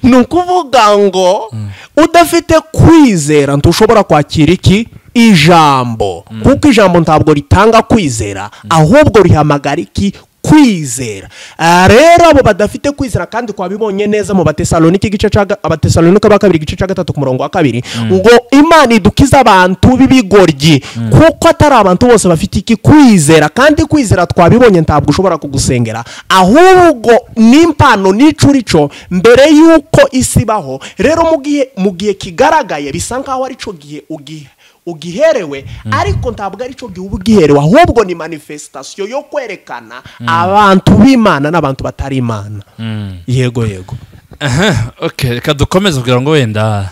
ni ukuvuga ngo udafite kwizera ntushobora kwakira iki ijambo kuko ijambo ntabwo ritanga kwizera ahubwo rihamagara iki kwizera Ah, rero abo badafite kwizera kandi twabibonye neza mu batesalonike igice cya ga- abatesalonike ba kabiri igice cya gatatu ku murongo wa kabiri ngo imana idukiza abantu b'ibigoryi kuko atari abantu bose bafite iki kwizera kandi kwizera twabibonye ntabwo ushobora kugusengera ahubwo n'impano n'icurico mbere y'uko isi ibaho rero mu gihe mu gihe kigaragaye bisa nkaho ari cyo gihe ugihe ugiherewe ariko ntabwo ari cyo gihe uba ugiherewe ahubwo ni manifesitasiyo yo kwerekana abantu b'imana n'abantu batari imana yego yego Aha, okay reka dukomeze kugira ngo wenda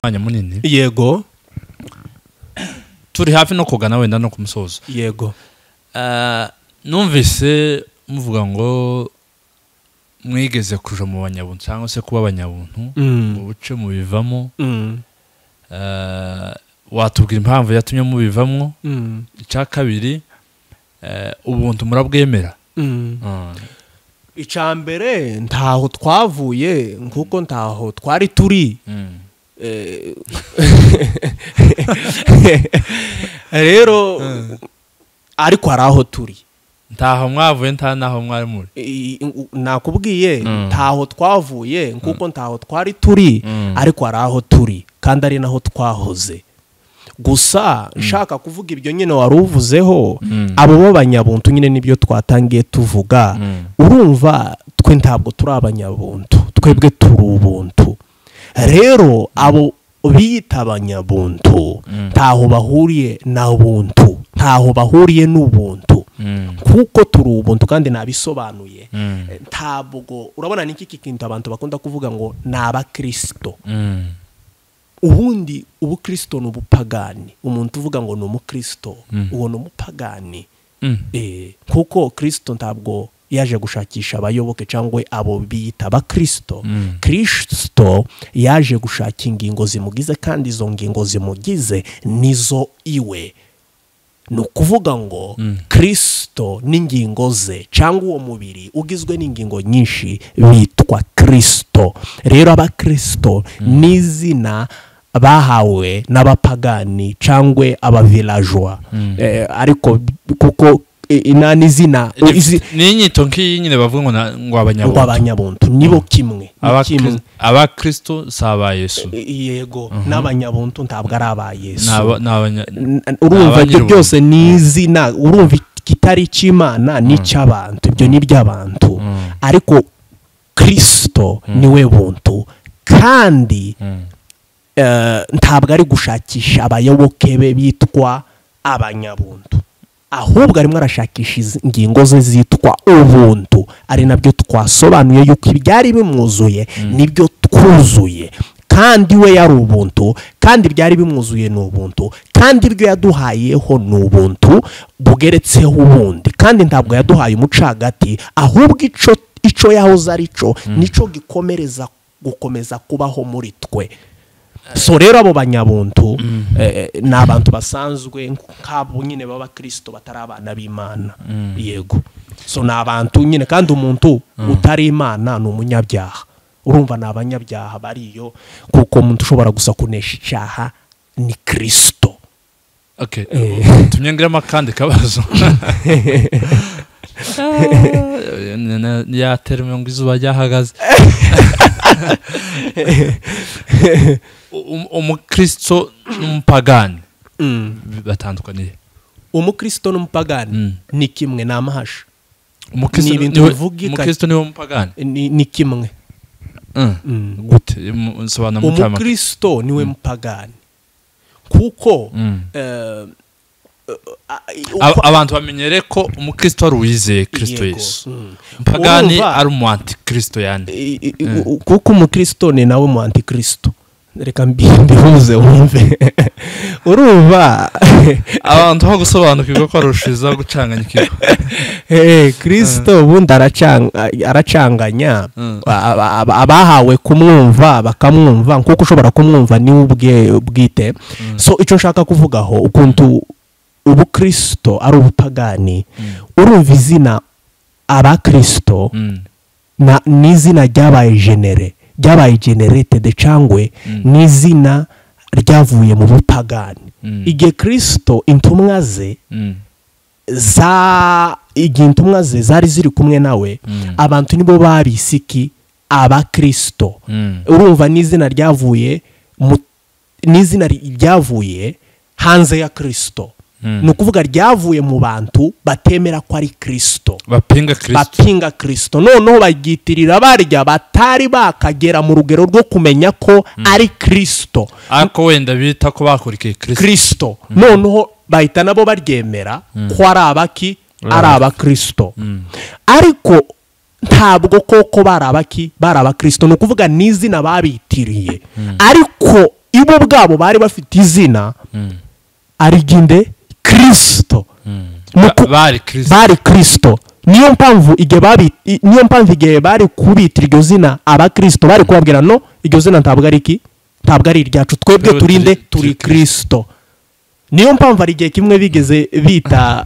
umwanya munini yego turi hafi no kugana wenda no ku musozo yego Ah, numvise muvuga ngo mwigeze kuja mu banyabuntu cyangwa se kuba abanyabuntu Mm. mu buce mubivamo Mm. Ah, watubwira impamvu yatumye mubivamo Mm. icya kabiri eh, ubuntu murabwemera Mm. Ah, icya mbere ntaho twavuye nk'uko ntaho twari turi mm. Eh, rero ariko hari aho turi ntaho mwavuye nta n'aho mwari muri I- u- nakubwiye Mm. ntaho twavuye nk'uko ntaho twari turi Mm. ariko hari aho turi kandi ari naho twahoze gusa nshaka kuvuga ibyo nyine wari uvuzeho Mm. abo b'abanyabuntu nyine nibyo twatangiye tuvuga Mm. urumva twe ntabwo turi abanyabuntu twebwe turi ubuntu rero abo biyita abanyabuntu ntaho bahuriye na buntu ntaho bahuriye n'ubuntu Mm. kuko turi ubuntu kandi nabisobanuye Mm. Eh, ntabwo urabona ni iki kintu abantu bakunda kuvuga ngo ni abakirisito Mm. ubundi ubukirisito ni ubupagani umuntu uvuga ngo ni umukirisito uwo ni umupagani Mm. Eh, kuko kirisito ntabwo yaje gushakisha abayoboke cyangwa abo biyita abakirisito Mm. kirisito yaje gushaka ingingo zimugize kandi izo ngingo zimugize nizo iwe ni ukuvuga ngo Mm. kirisito n'ingingo ze cyangwa uwo mubiri ugizwe n'ingingo nyinshi bitwa kirisito rero abakirisito ni izina bahawe n'abapagani cyangwa abavirajwa Eh, ariko kuko eh, ina ni izina izi- ni inyito nk'iyi nyine bavuga ngo na- ngo ngo abanyabuntu abanyabuntu nibo kimwe ni kimwe. Abakri- abakristo si aba yesu yego n'abanyabuntu ntabwo ari aba yesu Ni aba- ni abanya- N- urumva ibyo Abanyirungu. byose ni izina urumva ikitari cy'imana ni icy'abantu ibyo ni iby'abantu Mm. ariko kirisito niwe buntu kandi Mm. eh, ntabwo ari gushakisha abayoboke be bitwa abanyabuntu ahubwo arimo arashakisha izi- ingingo ze zitwa ubuntu ari nabyo twasobanuye yuko ibyari bimwuzuye nibyo twuzuye kandi we yari ubuntu kandi ibyari bimwuzuye ni ubuntu kandi ibyo yaduhayeho ni ubuntu bugeretseho ubundi kandi ntabwo yaduhaye umuco hagati ahubwo ico ico yahoze ari cyo nico gikomereza gukomeza kubaho muri twe so rero abo banyabuntu eh, eh, ni abantu basanzwe nk'abo nyine b'abakirisito batari abana b'imana yego so ni abantu nyine kandi umuntu utari imana ni umunyabyaha urumva ni abanyabyaha bariyo kuko umuntu ushobora gusa kunesha icyaha ni kirisito Okay. Eh. tunyongiremo akandi kabazo Ni- ni- ni ya terime ngo izuba ryahagaze Um- umukristo n'umupagani batandukaniye umukirisito n'umupagani Mm. ni kimwe ni amahashi umukristo Ni ibintu niwe- bivugika- umukristo niwe mupagani ni ni kimwe Mm. Mm. gute Mu- nsobanura mu cyamaka umukirisito niwe mupagani kuko Mm. eh, eh, a- Ab- abantu bamenyere ko umukristo ari uwizeye kristo Yego. yesu Mm. umupagani Urumva- ari umuwantikristo yandi I- i- i- u- kuko umukristo ni nawe mu antikristo reka mbi- mbihuze wumve urumva abantu aho gusobanukirwa ko arushiza gucanganya ikigo Eh, kristo ubundi aracang- aracanganya Mm. Aba- aba- abahawe kumwumva bakamwumva nkuko ushobora kumwumva niwe ubwe bwite so icyo nshaka kuvugaho ukuntu ubukristo ari ubupagani urumva izina abakristo Mm. na ni izina ryabaye genere ryabaye generetede cyangwa Mm. ni izina ryavuye mu bupagani Mm. igihe kirisito intumwa ze Mm. za igihe intumwa ze zari ziri kumwe nawe Mm. abantu nibo babisiki abakirisito Mm. urumva ni izina ryavuye mu- ni izina ri- ryavuye hanze ya kirisito Mm. ni ukuvuga ryavuye mu bantu batemera ko ari kirisito bapinga kristo bapinga kirisito noneho bagitirira barya batari bakagera mu rugero rwo kumenya ko ari kirisito ariko wenda bita ko bakurikiye kristo kirisito noneho bahita nabo baryemera ko ari abaki ari abakirisito ariko ntabwo koko bari abaki bari abakirisito ni ukuvuga ni izina babitiriye ariko ibo bwabo bari bafite izina ari ry'inde kirisito Ni uku- Ba- bari kristo bari kirisito niyo mpamvu igihe babi i- niyo mpamvu igihe bari kubita iryo zina abakirisito bari kubabwira no iryo zina ntabwo ari iki ntabwo ari iryacu twebwe Twebwe turinde turi- turi turi kirisito niyo mpamvu hari igihe kimwe bigeze bita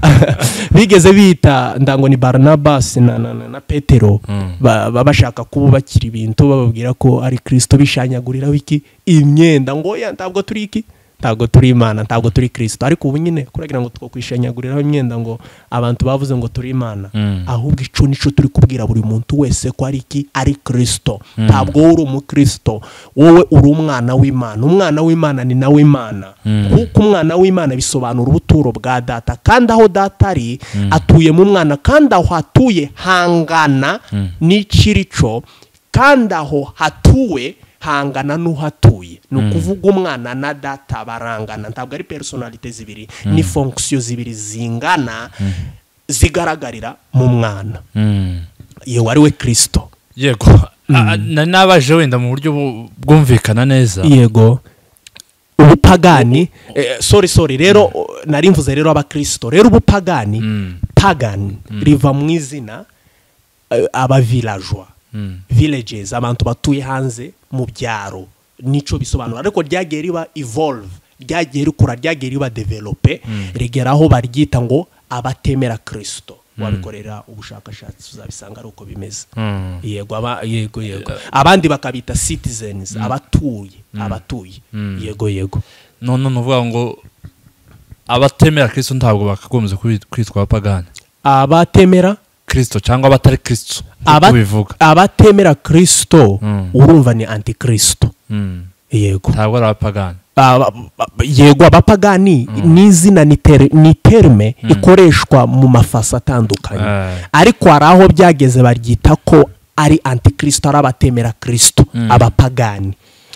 bigeze bita ndango ni baranabasi na, na, na, na petero ba- ba- bashaka kububakira ibintu bababwira ko ari kirisito bishanyaguriraho iki imyenda ngo ya ntabwo turi iki ntabwo turi imana ntabwo turi kirisito ariko ubu nyine kuragira ngo twakwishanyaguriraho imyenda ngo abantu bavuze ngo turi imana Mm. ahubwo icyo nicyo turi kubwira buri muntu wese ko ari iki ari kirisito ntabwo wowe uri umukirisito wowe uri umwana w'imana umwana w'imana ni nawe imana kuko umwana w'imana bisobanura ubuturo bwa data kandi aho data ari atuye mu mwana kandi aho hatuye hangana n'ikirico kandi aho hatuwe hangana n'uhatuye ni ukuvuga umwana na data barangana ntabwo ari personalite zibiri ni fonction zibiri zingana zigaragarira mu mwana Mm. yewe ari we kirisito yego A- a- na- nabaje wenda mu buryo bu- bwumvikana neza yego ubupagani eh, sorry sorry rero nari mvuze rero abakristo rero ubupagani Mm. pagani riva mu izina eh, abavilajwa Mm. villages abantu batuye hanze mu byaro nico bisobanura ariko ryagiye riba evolve ryagiye rikura ryagiye riba develope rigera aho baryita ngo abatemera kristo wabikorera ubushakashatsi uzabisanga ari uko bimeze Mm. yego aba- yego yego abandi bakabita citizens abatuye abatuye yego yego none ni uvuga ngo abatemera kirisito ntabwo bakagombye kubi- kwitwa abapagani abatemera kirisito cyangwa abatari kirisito aba- nk'uko bivuga abatemera kristo Mm. urumva ni antikristo Mm. yego ntabwo ari abapagani Aba- ba- yego abapagani ni izina ni teri- ni terme ikoreshwa mu mafasi atandukanye Eh. ariko hari aho byageze baryita ko ari antikristo ari abatemera kirisito abapagani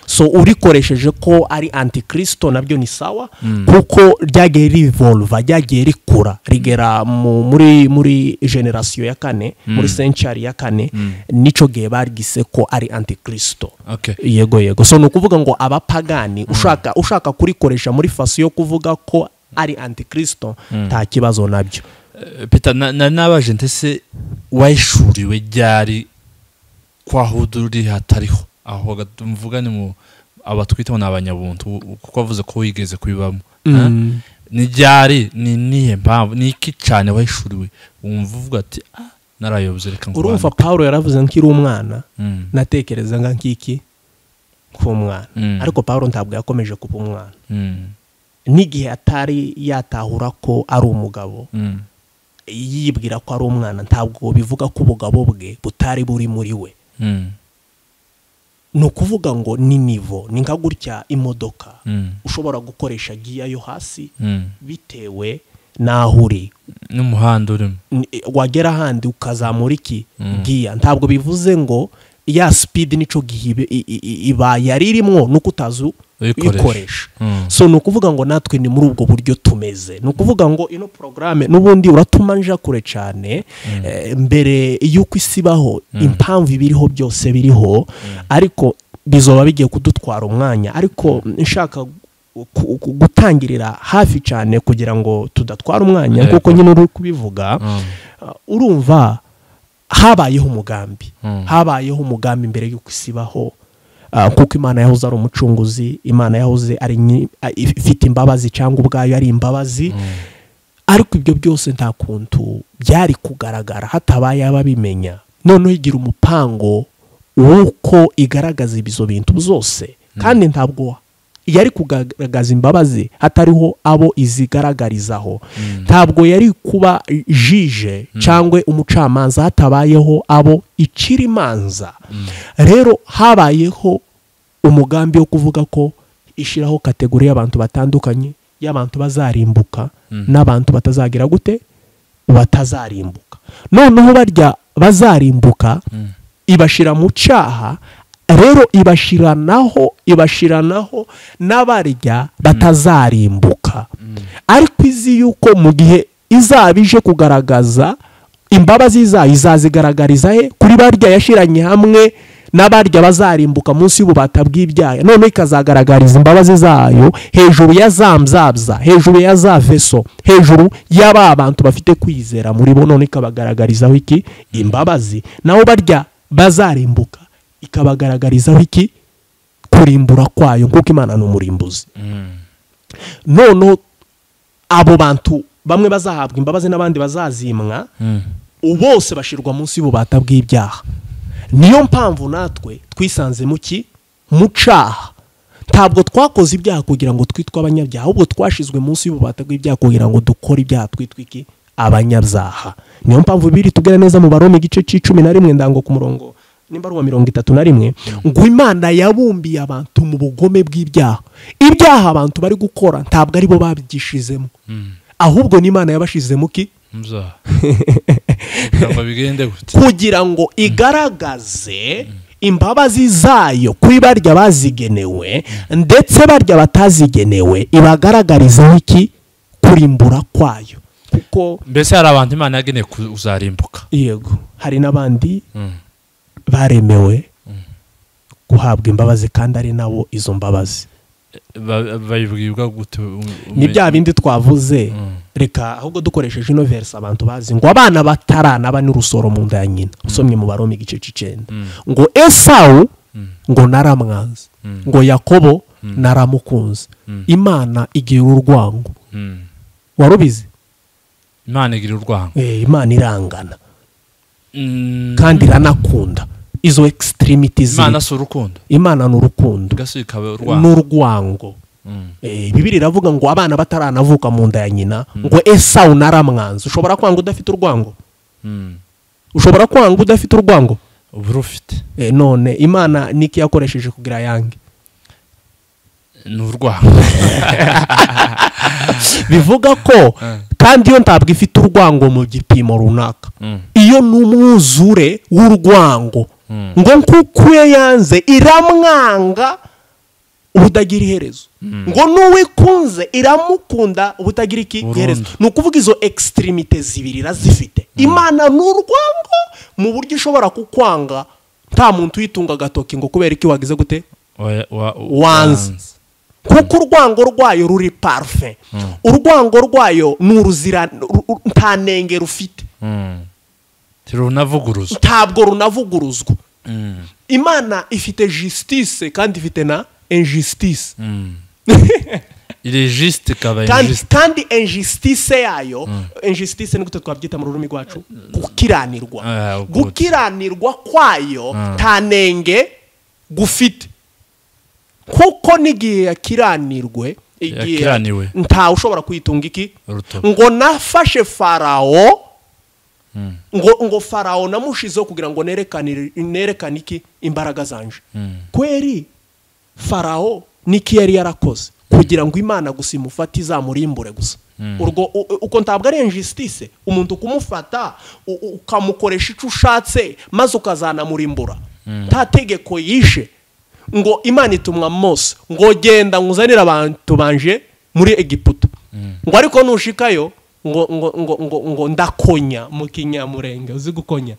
so urikoresheje ko ari antikristo nabyo ni sawa kuko ryagiye rivolva ryagiye rikura rigera mu- muri muri generasiyo ya kane muri senchari ya kane nico gihe barwise ko ari antikristo Okay. yego yego so ni ukuvuga ngo abapagani ushaka ushaka kurikoresha muri fasi yo kuvuga ko ari antikristo nta kibazo nabyo Eh, peter na- nari nabajente se wayishuriwe ryari kwa hudu ruri hatariho aho hagati- mvuga ni mu abatwitaho ni abanyabuntu u- u- kuko wavuze ko wigeze kubibamo eh? ni ryari ni nihe mpamvu ni iki cyane wayishuriwe wumva uvuga ati ah narayobye reka ngo urumva bandike." paul yaravuze nkiri umwana Mm. natekerezaga nk'iki k'umwana Mm. ariko paul ntabwo yakomeje kuba umwana Mm. n'igihe atari yatahura ko ari umugabo Mm. yibwira ko ari umwana ntabwo bivuga ko ubugabo bwe butari buri muri we Mm. ni ukuvuga ngo ni nivo ni nka gutya imodoka Mm. ushobora gukoresha giya yo hasi Mm. bitewe n'aho uri n'umuhanda urimo N- wagera ahandi ukazamura iki Mm. giya ntabwo bivuze ngo ya sipidi nico gihe ibe- i- i- i- ibaye yari irimo nuko utazi Uyikoresha. uyikoresha Mm. so ni ukuvuga ngo natwe ni muri ubwo buryo tumeze ni ukuvuga ngo ino porogaramu n'ubundi uratuma nja kure cyane eh, mbere y'uko isi ibaho impamvu ibiriho byose biriho ariko bizoba bigiye kudutwara umwanya ariko nshaka ku- ku- gutangirira hafi cyane kugira ngo tudatwara umwanya Yego. nk'uko nyine uri kubivuga Mm. Uh, urumva habayeho umugambi Mm. habayeho umugambi mbere y'uko isi ibaho Uh, kuko imana yahoze ari umucunguzi imana yahoze ari nyi- a- if- ifite imbabazi cyangwa ubwayo ari imbabazi ariko ibyo byose nta kuntu byari kugaragara hatabaye ababimenya noneho igira umupango w'uko igaragaza ibyo bintu byose kandi ntabwo yari kugaragaza imbabazi hatariho abo izigaragarizaho ntabwo yari kuba jije cyangwa umucamanza hatabayeho abo icira imanza rero habayeho umugambi wo kuvuga ko ishyiraho kategori y'abantu batandukanye y'abantu bazarimbuka n'abantu batazagira gute batazarimbuka noneho barya bazarimbuka ibashyira mu cyaha rero ibashiranaho ibashiranaho n'abarya batazarimbuka ariko izi yuko mu gihe izaba ije kugaragaza imbabazi zayo izazigaragariza he kuri barya yashiranye hamwe n'abarya bazarimbuka munsi y'ububata bw'ibyaha noneho ikazagaragariza imbabazi zayo hejuru ya za mzabza hejuru ya za veso hejuru y'aba bantu bafite kwizera muri bo none ikabagaragarizaho iki imbabazi nabo barya bazarimbuka ikabagaragarizaho iki kurimbura kwayo kuko imana ni umurimbuzi noneho abo bantu bamwe bazahabwa imbabazi n'abandi bazazimwa bose bashirwa munsi y'ububata bw'ibyaha niyo mpamvu natwe twisanze mu ki mu cyaha ntabwo twakoze ibyaha kugira ngo twitwe abanyabyaha ahubwo twashizwe munsi y'ububata bw'ibyaha kugira ngo dukore ibyaha twitwe iki abanyabyaha niyo mpamvu biri tubwira neza mu barome igice cy'icumi na rimwe ndango ku murongo nimba ari uwa mirongo itatu na rimwe ngo imana yabumbiye abantu mu bugome bw'ibyaha ibyaha abantu bari gukora ntabwo ari bo babyishizemo ahubwo n'imana yabashizemo ki muzaba kugira ngo bigende gute kugira ngo igaragaze imbabazi zayo kuri barya bazigenewe ndetse barya batazigenewe ibagaragariza iki kurimbura kwayo kuko mbese hari abantu imana yageneye kuzarimbuka yego hari n'abandi Mm. baremewe guhabwa imbabazi kandi ari nabo izo mbabazi ba- babibwirwa gute ni bya bindi twavuze reka ahubwo dukoresheje ino verisi abantu bazi ngo abana bataranaba n'urusoro mu nda ya nyina usomye mu baroma igice cy'icyenda ngo esawu ngo naramwanze ngo yakobo naramukunze imana igira urwango warubizi imana igira urwango Eh, imana irangana Mm. kandi iranakunda izo ekisitirimiti imana si urukundo imana ni urukundo gasi ikaba ni urwango urwango Mm. Eh, bibiri iravuga ngo abana bataranavuka mu nda ya nyina ngo esawu naramwanze ushobora kwanga udafite urwango Mm. ushobora kwanga udafite urwango uba urufite Eh, none imana niki yakoresheje kugira yange ni urwango bivuga ko kandi iyo ntabwo ifite urwango mu gipimo runaka Mm. iyo ni umwuzure w'urwango Mm. ngo nkuko iyo yanze iramwanga ubutagira iherezo ngo n'uwo ikunze iramukunda ubutagira iki Burundu. iherezo ni ukuvuga izo ekisitirimite zibiri irazifite imana ni urwango mu buryo ishobora kukwanga nta muntu uyitunga agatoki ngo kubera iki wagize gute Wa- wa- wanze kuko urwango rwayo ruri parufe urwango rwayo ni uruzira ru- ru- nta nenge rufite Mm. tirunavuguruza ntabwo runavuguruzwa Mm. imana ifite jisitise kandi ifite na enjisitise Mm. iri jisite ikaba kandi injisite kandi enjisitise yayo enjisitise ni gute twabyita mu rurimi rwacu gukiranirwa Ah, good. gukiranirwa kwayo Ah. nta nenge gufite kuko n'igihe yakiranirwe igihe Yakiraniwe. nta ushobora kuyitunga iki Urutoki. ngo nafashe farawo ngo ngo farawo namushizeho kugira ngo nerekane nerekane iki imbaraga zanje kweri farawo niki yari yarakoze kugira ngo imana gusa imufate izamurimbure gusa urwo u- u- uko ntabwo ari injisitise umuntu kumufata u- u- ukamukoresha icyo ushatse maze ukazanamurimbura nta tegeko yishe ngo imana itumwa mose ngo genda nkuzanire abantu banje muri egiputa ngo ariko nushikayo ngo ngo ngo ngo ngo ndakonya mu kinyamurenge uzi gukonya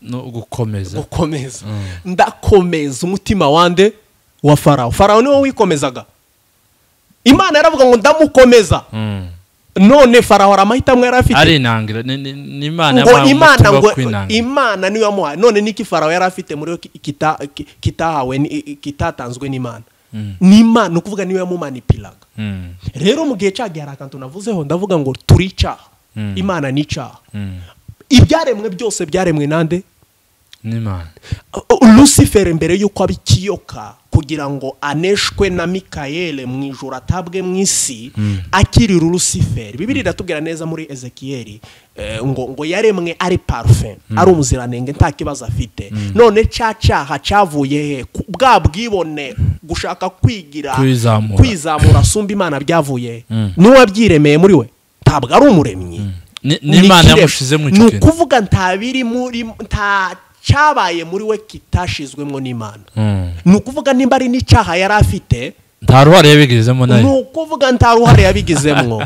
no gukomeza gukomeza ndakomeza umutima wande wa farawo farawo niwe wikomezaga imana yaravuga ngo ndamukomeza Mm. none farawo hari amahitamo yari afite ari inangira ni- ni ni imana ngo yamuhaye imana umutima wo ngo kwinangira imana niyo yamuhaye none niki farawo yari afite muri we ki- kita- ki- kitahawe ni- i- kitatanzwe n'imana ni imana ni ukuvuga niyo yamumanipiraga Mm. rero mu gihe cyagihe hari akantu navuzeho ndavuga ngo turi icyaha Mm. imana ni icyaha Mm. ibyaremwe byose byaremwe nande n'imana lucifer mbere y'uko aba ikiyoka kugira ngo aneshwe na mikayeli mu ijoro atabwe mu isi akirira lucifer bibiri iratubwira neza muri ezekiyeli eh, ngo ngo yaremwe ari parufe ari umuziranenge nta kibazo afite none cya cyaha cyavuye he Ku- bwa bwibone gushaka kwigira Kwizamura. kwizamura asumba imana byavuye he Mm. n'uwabyiremeye muri we ntabwo ari umuremyi Ni- n'imana Nikirema. yamushizemo ni icyo kintu ukuvuga nta biri muri nta cyabaye muri we kitashizwemo n'imana Mm. ni ukuvuga nimba ari n'icyaha yari afite nta ruhare yabigezemo ni nayo ukuvuga nta ruhare yabigizemo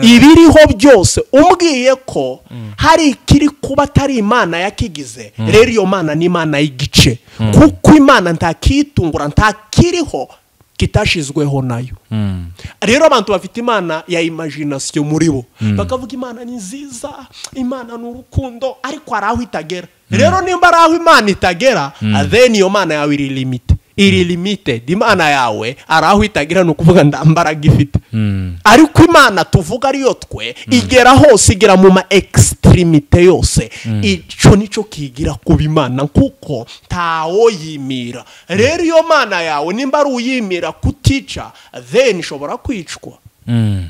ibiriho byose umbwiye ko hari ikiri kuba atari imana yakigize rero iyo mana ni imana y'igice kuko imana ntakiyitungura ntakiriho kitashizweho nayo Mm. rero abantu bafite imana ya imagination muri bo bakavuga imana ni nziza imana ni urukundo ariko hari aho itagera rero nimba ari aho imana itagera then iyo mana yawe iri limite iri limited imana yawe hari aho itagera ni ukuvuga nta mbaraga ifite Mm. ariko imana tuvuga ariyo twe igera hose igera mu ma ekisitirimite yose icyo nicyo kigira ku bimana kuko ntawo yimira rero iyo mana yawe nimba ari uyimira kutica then ishobora kwicwa Mm.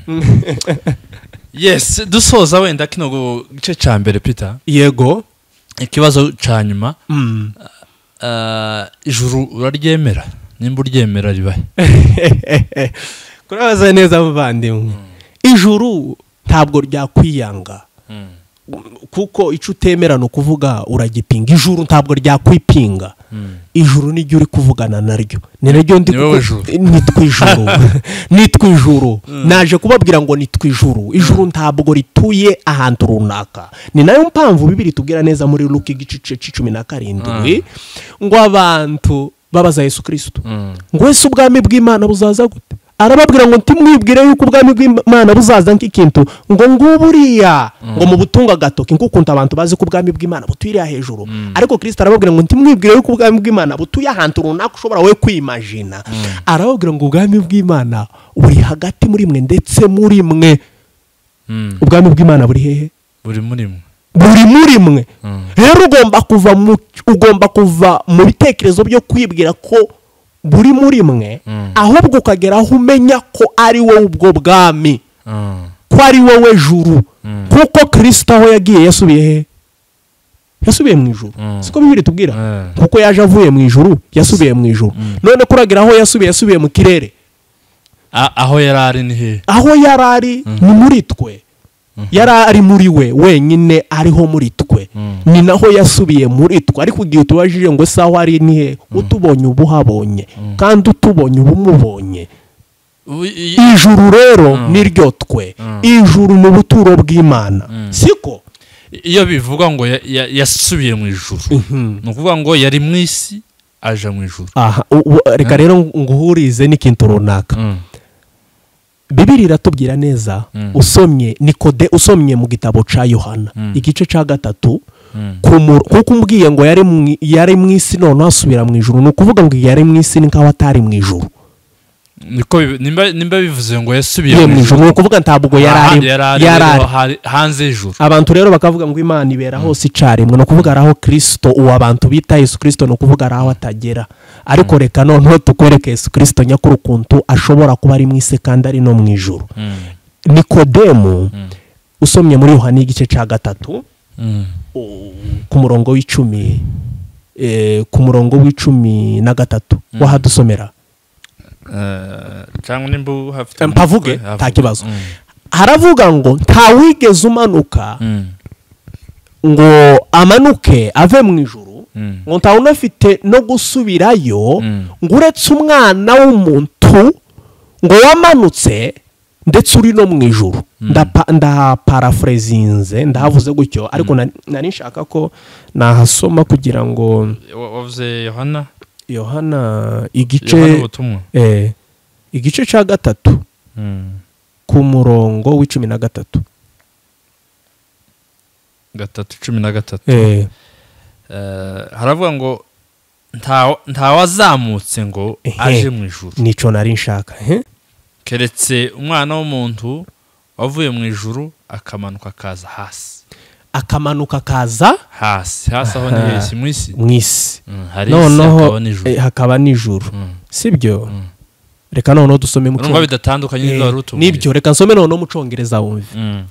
yes dusoza wenda kino gice cya mbere peter yego ikibazo cya nyuma ah, ijuru uraryemera nimba uryemera ribahe kurabaza neza muvandimwe ijuru ntabwo ryakwiyanga kuko icyo utemera ni ukuvuga uragipinga ijuru ntabwo ryakwipinga ijuru niryo uri kuvugana naryo ni naryo ndi Ni wowe kuku- juru. nitwa ijuru nitwa ijuru naje kubabwira ngo nitwa ijuru ijuru ntabwo rituye ahantu runaka ni nayo mpamvu bibiri tubwira neza muri luka igice cy'icumi na karindwi ngo abantu babaza yesu kirisito Mm. ngo ese ubwami bw'imana buzaza gute arababwira ngo ntimwibwire yuko ubwami bw'imana buzaza nk'ikintu ngo ngubu uriya ngo mu butunga agatoki nk'ukuntu abantu bazi ko ubwami bw'imana butuyiriya hejuru ariko kirisito arababwira ngo ntimwibwire yuko ubwami bw'imana butuye ahantu runaka ushobora we kwimajina arababwira ngo ubwami bw'imana buri hagati muri mwe ndetse muri mwe Mm. ubwami bw'imana buri hehe buri muri mwe buri muri mwe Mm. rero ugomba kuva mu ugomba kuva mu bitekerezo byo kwibwira ko buri muri mwe Mm. ahubwo ukagera aho umenya ko ari wowe ubwo bwami Mm. ko ari wowe juru Mm. kuko kirisito aho yagiye yasubiye he yasubiye mu ijuru Mm. siko bibiri tubwira Eh. kuko yaje avuye mu ijuru yasubiye mu ijuru none kuragira aho yasubiye yasubiye mu kirere A- aho yari ari ni he aho yari ari ni muri twe yari ari muri we wenyine ariho muri twe ni naho yasubiye muri twe ariko igihe utubajije ngo ese aho ari ni he utubonye uba uhabonye kandi utubonye uba umubonye Ubu i- ijuru rero niryo twe ijuru ni ubuturo bw'imana siko iyo bivugwa ngo ya- ya- yasubiye mu ijuru ni ukuvuga ngo yari mu isi aje mu ijuru aha u- u- reka rero nguhurize n'ikintu runaka Mm. bibiri iratubwira neza Mm. usomye nikode usomye mu gitabo cya yohana Mm. igice cya gatatu Mm. ku mu- kuko umbwiye ngo yari mu i- yari mu isi none asubira mu ijuru ni ukuvuga ngo yari mu isi ni nk'aho atari mu ijuru niko bibi- nimba nimba bivuze ngo yasubiye iyo mu ijuru ni ukuvuga ntabwo yari ari ahandi yari yari ari ari niho hari- hanze y'ijuru abantu rero bakavuga ngo imana ibera hose icyarimwe ni ukuvuga ari aho kirisito uwo abantu bita yesu kirisito ni ukuvuga ari aho atagera ariko reka noneho tukwereke yesu kirisito nyakuri ukuntu ashobora kuba ari mu isi kandi ari no mu ijuru Mm. nikodemu usomye muri yohani igice cya gatatu Mm. u- ku murongo w'icumi eh, ku murongo w'icumi na gatatu wahadusomera Eh, cyangwa nimba uhafite Eh, mpavuge, umutwe, havuge. nta kibazo. Mm. haravuga ngo ntawigeze umanuka Mm. ngo amanuke ave mu ijuru Mm. ngo nta unafite no gusubirayo Mm. ngo uretse umwana w'umuntu ngo wamanutse ndetse uri no mu ijuru Ndapa- ndahaparafurezinze ndahavuze gutyo ariko nari- nari nshaka ko nahasoma kugira ngo Wa- wavuze yohana yohana yohana igice ubutumwa eh, igice cya gatatu Mm. ku murongo w'icumi na gatatu gatatu cumi na gatatu Eh, Eh, haravuga ngo nta- ntawazamutse ngo Ehe. aje mu ijuru nico nari nshaka eh? keretse umwana w'umuntu wavuye mu ijuru akamanuka akaza hasi akamanuka akaza hasi hasi aho ni Aha. hesi mu isi mu isi Mm, hari isi noneho hakaba n'ijuru eh, hakaba nijoro Mm. sibyo reka noneho dusome mu urumva cyongereza bidatandukanye n'ibyo wari Eh, utubwiye nibyo reka nsome noneho mu cyongereza wumve Mm,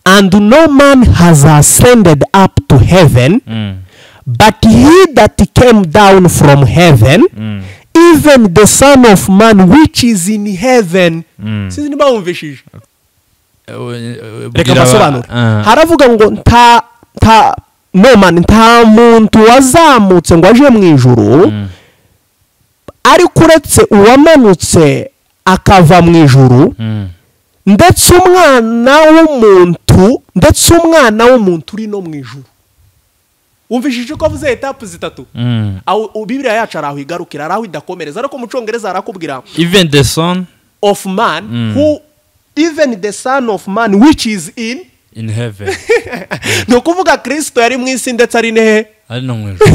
and no man has ascended up to heaven mm, but he that came down from heaven mm, even the son of man which is in heaven mm. sinzi niba wumvishije Eh, eh, reka bwira aba- mbasobanure Ah. haravuga ngo nta nta no man nta muntu wazamutse ngo aje mu ijuru Mm, ariko uretse uwamanutse akava mu ijuru mm, ndetse umwana w'umuntu ndetse umwana w'umuntu uri no mu ijuru wumvishije ko avuze etapu zitatu mm. Aho- u- bibiriya yacu hari aho igarukira hari aho idakomereza ariko mu cyongereza harakubwira even the son of man Mm. who even the son of man which is in in heaven ni ukuvuga kirisito yari mu isi ndetse ari nehe ari no mu ijuru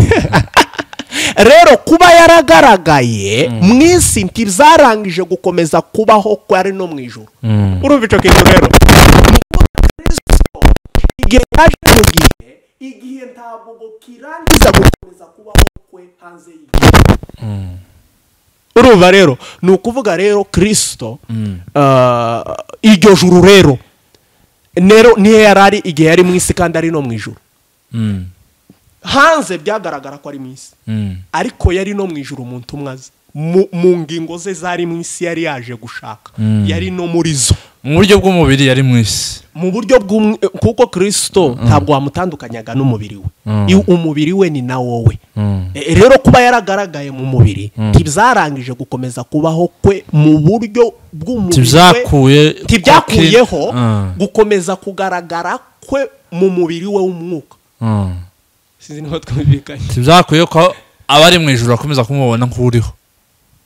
rero kuba yaragaragaye mu isi ntibzarangije gukomeza kubaho ko ari no mu ijoro Mm, urumva icyo kintu rero Ni ukuvuga Kristo, igihe yaje mu gihe igihe ntabwo kirangiza gukomeza kubaho kwe hanze y'igihe mm, urumva rero ni ukuvuga rero kirisito mm. ah, iryo juru rero rero niyo yari ari igihe yari mu isi kandi ari no mu ijoro Mm, hanze byagaragara ko ari mu isi mm, ariko yari no mu ijoro umuntu umwe azi mu mu ngingo ze zari mu isi yari yaje gushaka Mm. yari no muri zo mu buryo bw'umubiri yari mu isi mu buryo bw'umwe kuko kirisito ntabwo wamutandukanyaga n'umubiri we Mm. I- umubiri we ni na wowe Mm. E- rero kuba yaragaragaye mu mubiri ntibyarangije gukomeza kubaho kwe mu buryo bw'umubiri we tibyakuye ntibyakuyeho Mm, gukomeza kugaragara kwe mu mubiri we w'umwuka mm. sinzi niba twumvikanye tibyakuye ko abari mu ijoro bakomeza kumubona nk'uriho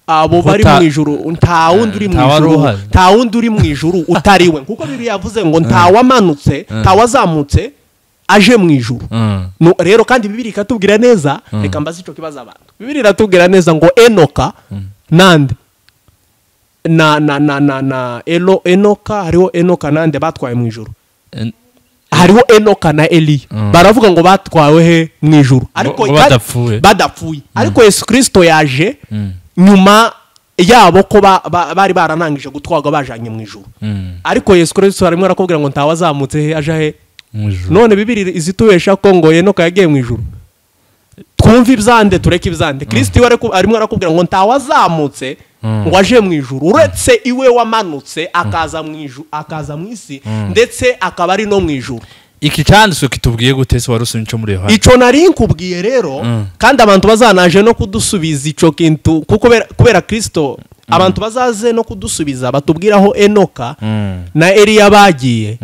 abo bari Kuta- mu ijuru nta wundi uri mu nta wari ijuru uhari. nta wundi uri mu ijuru utari we kuko bibiri yavuze ngo nta wamanutse nta wazamutse aje mu ijuru Mm. No, rero kandi bibiri ikatubwira neza reka mbaze icyo kibazo abantu bibiri iratubwira neza ngo enoka nande na na na na na eno enoka hariho enoka nande batwaye mu ijuru En- hariho enoka na eliya Mm. baravuga ngo batwawe he mu ijuru ngo ba- badapfuye. badapfuye ariko yesu kirisito yaje nyuma yabo ko ba- ba- bari baranangije gutwarwa bajanye mu ijuru Mm. ariko yesu kirisito harimo arakubwira ngo ntawe azamutse he aje he mu ijoro none bibiri izitubesha ko ngo enoka yagiye mu ijuru twumve ibyande tureke ibyande kirisito iwe araku- arimo arakubwira ngo ntawe azamutse ngo aje mu ijuru uretse iwe wamanutse akaza mu ijuru akaza mu isi ndetse akaba ari no mu ijuru iki cyanditswe kitubwiye gute se wari usomye icyo muri yohani icyo nari nkubwiye rero kandi abantu bazanaje no kudusubiza icyo kintu kuko kubera- kubera kirisito abantu bazaze no kudusubiza batubwira aho enoka na eliya bagiye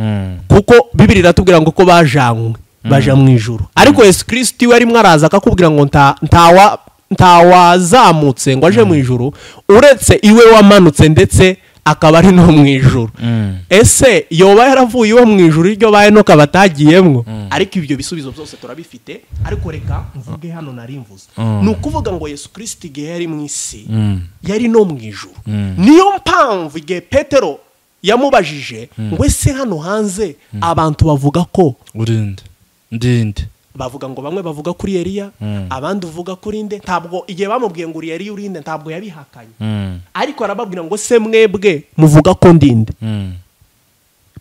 kuko bibiri iratubwira ngo ko bajanywe baja mu ijuru ariko yesu kirisiti we arimo araza akakubwira ngo nta- ntawa- ntawazamutse ngo aje mu ijuru uretse iwe wamanutse ndetse akaba ari no mu ijuru ese yoba yaravuye iwe mu ijuru iryo ba enoka batagiyemo ariko ibyo bisubizo byose turabifite ariko reka mvuge hano nari mvuze ni ukuvuga ngo yesu kirisiti igihe yari mu isi yari no mu ijuru niyo mpamvu igihe petero yamubajije ngo ese hano hanze abantu bavuga ko urinde ndinde bavuga ngo bamwe bavuga kuri Eliya abandi uvuga kuri nde ntabwo igihe bamubwiye ngo uri Eliya urinde ntabwo yabihakanye ariko arababwira ngo se mwebwe muvuga ko ndinde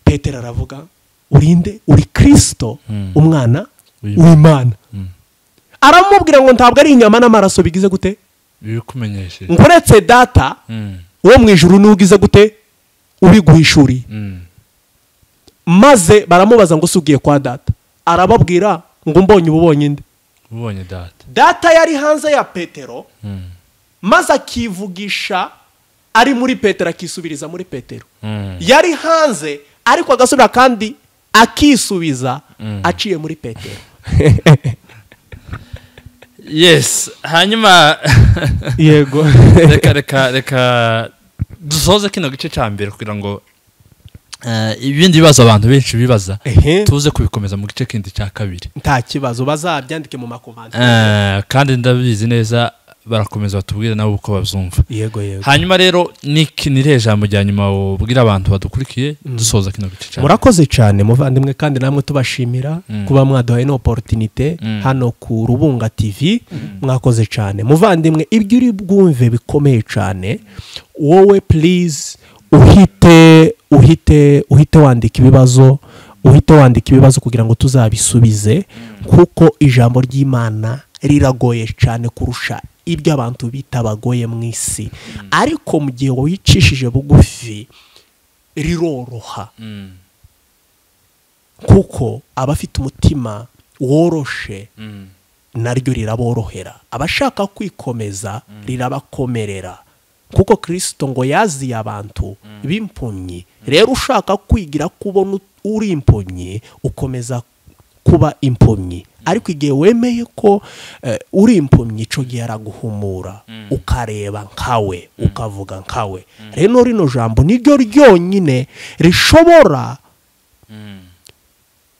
petero aravuga urinde uri kirisito umwana w'imana aramubwira ngo ntabwo ari inyama n'amaraso bigize gute ibikumenyesheje ngo uretse data wo mu ijuru n'ugize gute ubiguhishuriye maze baramubaza ngo usugiye kwa data arababwira ngo mbonye ububonye inde ubonye data data yari hanze ya petero maze akivugisha ari muri petero akisubiriza muri petero yari hanze ariko agasubira kandi akisubiza aciye muri petero yes hanyuma yego reka reka reka dusoze kino gice cya mbere kugira ngo eh, ibindi bibazo abantu benshi bibaza Ehe. tuze kubikomeza mu gice kindi cya kabiri nta kibazo bazabyandike mu makomanda Eh, kandi ndabizi neza barakomeza batubwire nabo uko babyumva yego yego hanyuma rero niki ni iriya jambo rya nyuma wabwira abantu badukurikiye dusoza kino gice cya murakoze cyane muvandimwe kandi namwe tubashimira kuba mwaduhaye n'oporutinite hano ku rubunga tv mwakoze cyane muvandimwe ibyo uri bwumve bikomeye cyane wowe purize uhite uhite uhite wandika ibibazo uhite wandika ibibazo kugira ngo tuzabisubize kuko ijambo ry'imana riragoye cyane kurusha ibyo abantu bita bagoye mu isi ariko mu gihe wicishije bugufi riroroha kuko abafite umutima woroshe naryo riraborohera abashaka kwikomeza rirabakomerera kuko kirisito ngo yaziye abantu b'impumyi rero ushaka kwigira kubona ut- uri impumyi ukomeza kuba impumyi ariko igihe wemeye ko eh, uri impumyi icyo gihe araguhumura ukareba nkawe ukavuga nkawe rero rino jambo niryo ryonyine rishobora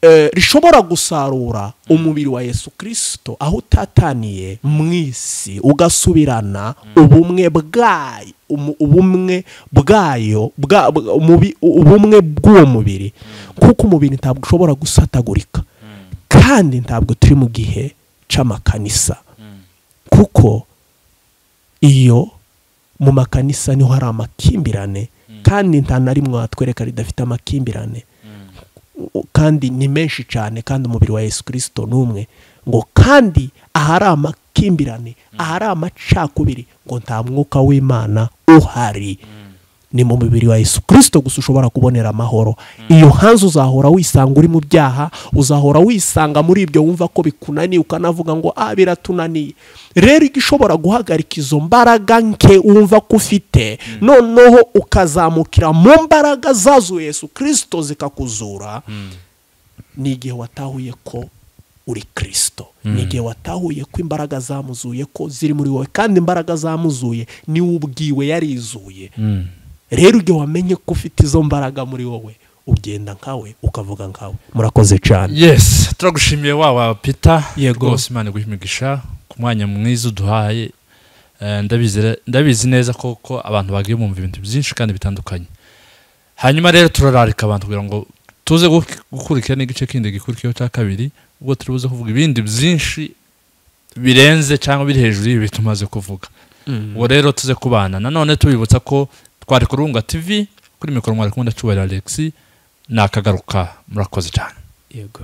eh, rishobora gusarura umubiri wa yesu kirisito aho utataniye mu isi ugasubirana ubumwe bwayo umu- ubumwe bwayo bwa- bwa- umubi- ubumwe bw'uwo mubiri kuko umubiri ntabwo ushobora gusatagurika kandi ntabwo turi mu gihe cy'amakanisa kuko iyo mu makanisa niho hari amakimbirane kandi nta na rimwe watwereka ridafite amakimbirane U- kandi ni menshi cyane kandi umubiri wa yesu kirisito ni umwe ngo kandi ahari amakimbirane ahari amacakubiri ngo nta mwuka w'imana uhari ni mu mubiri wa yesu kirisito gusa ushobora kubonera amahoro iyo hanze uzahora wisanga uri mu byaha uzahora wisanga muri ibyo wumva ko bikunaniye ukanavuga ngo ah biratunaniye rero igishobora guhagarika izo mbaraga nke wumva ko ufite noneho ukazamukira mu mbaraga zazuye yesu kirisito zikakuzura ni igihe watahuye ko uri kirisito Mm. ni igihe watahuye ko imbaraga zamuzuye ko ziri muri wowe kandi imbaraga zamuzuye niwe ubwiwe yarizuye Mm. rero igihe wamenye ko ufite izo mbaraga muri wowe ugenda nkawe ukavuga nkawe murakoze cyane yes turagushimiye wa wa pita Yego. rwose imana iguhe imigisha ku mwanya mwiza uduhaye Eh, ndabizi re- ndabizi neza ko ko abantu bagiye bumva ibintu byinshi kandi bitandukanye hanyuma rero turararika abantu kugira ngo tuze gu- gukurikira n'igice kindi gikurikiyeho cya kabiri ubwo turi buze kuvuga ibindi byinshi birenze cyangwa biri hejuru y'ibi tumaze kuvuga ubwo rero tuze kubana nanone tubibutsa ko twari ku Rubunga TV kuri mikoro mwari kumwe ndacubarira Alexi nakagaruka murakoze cyane yego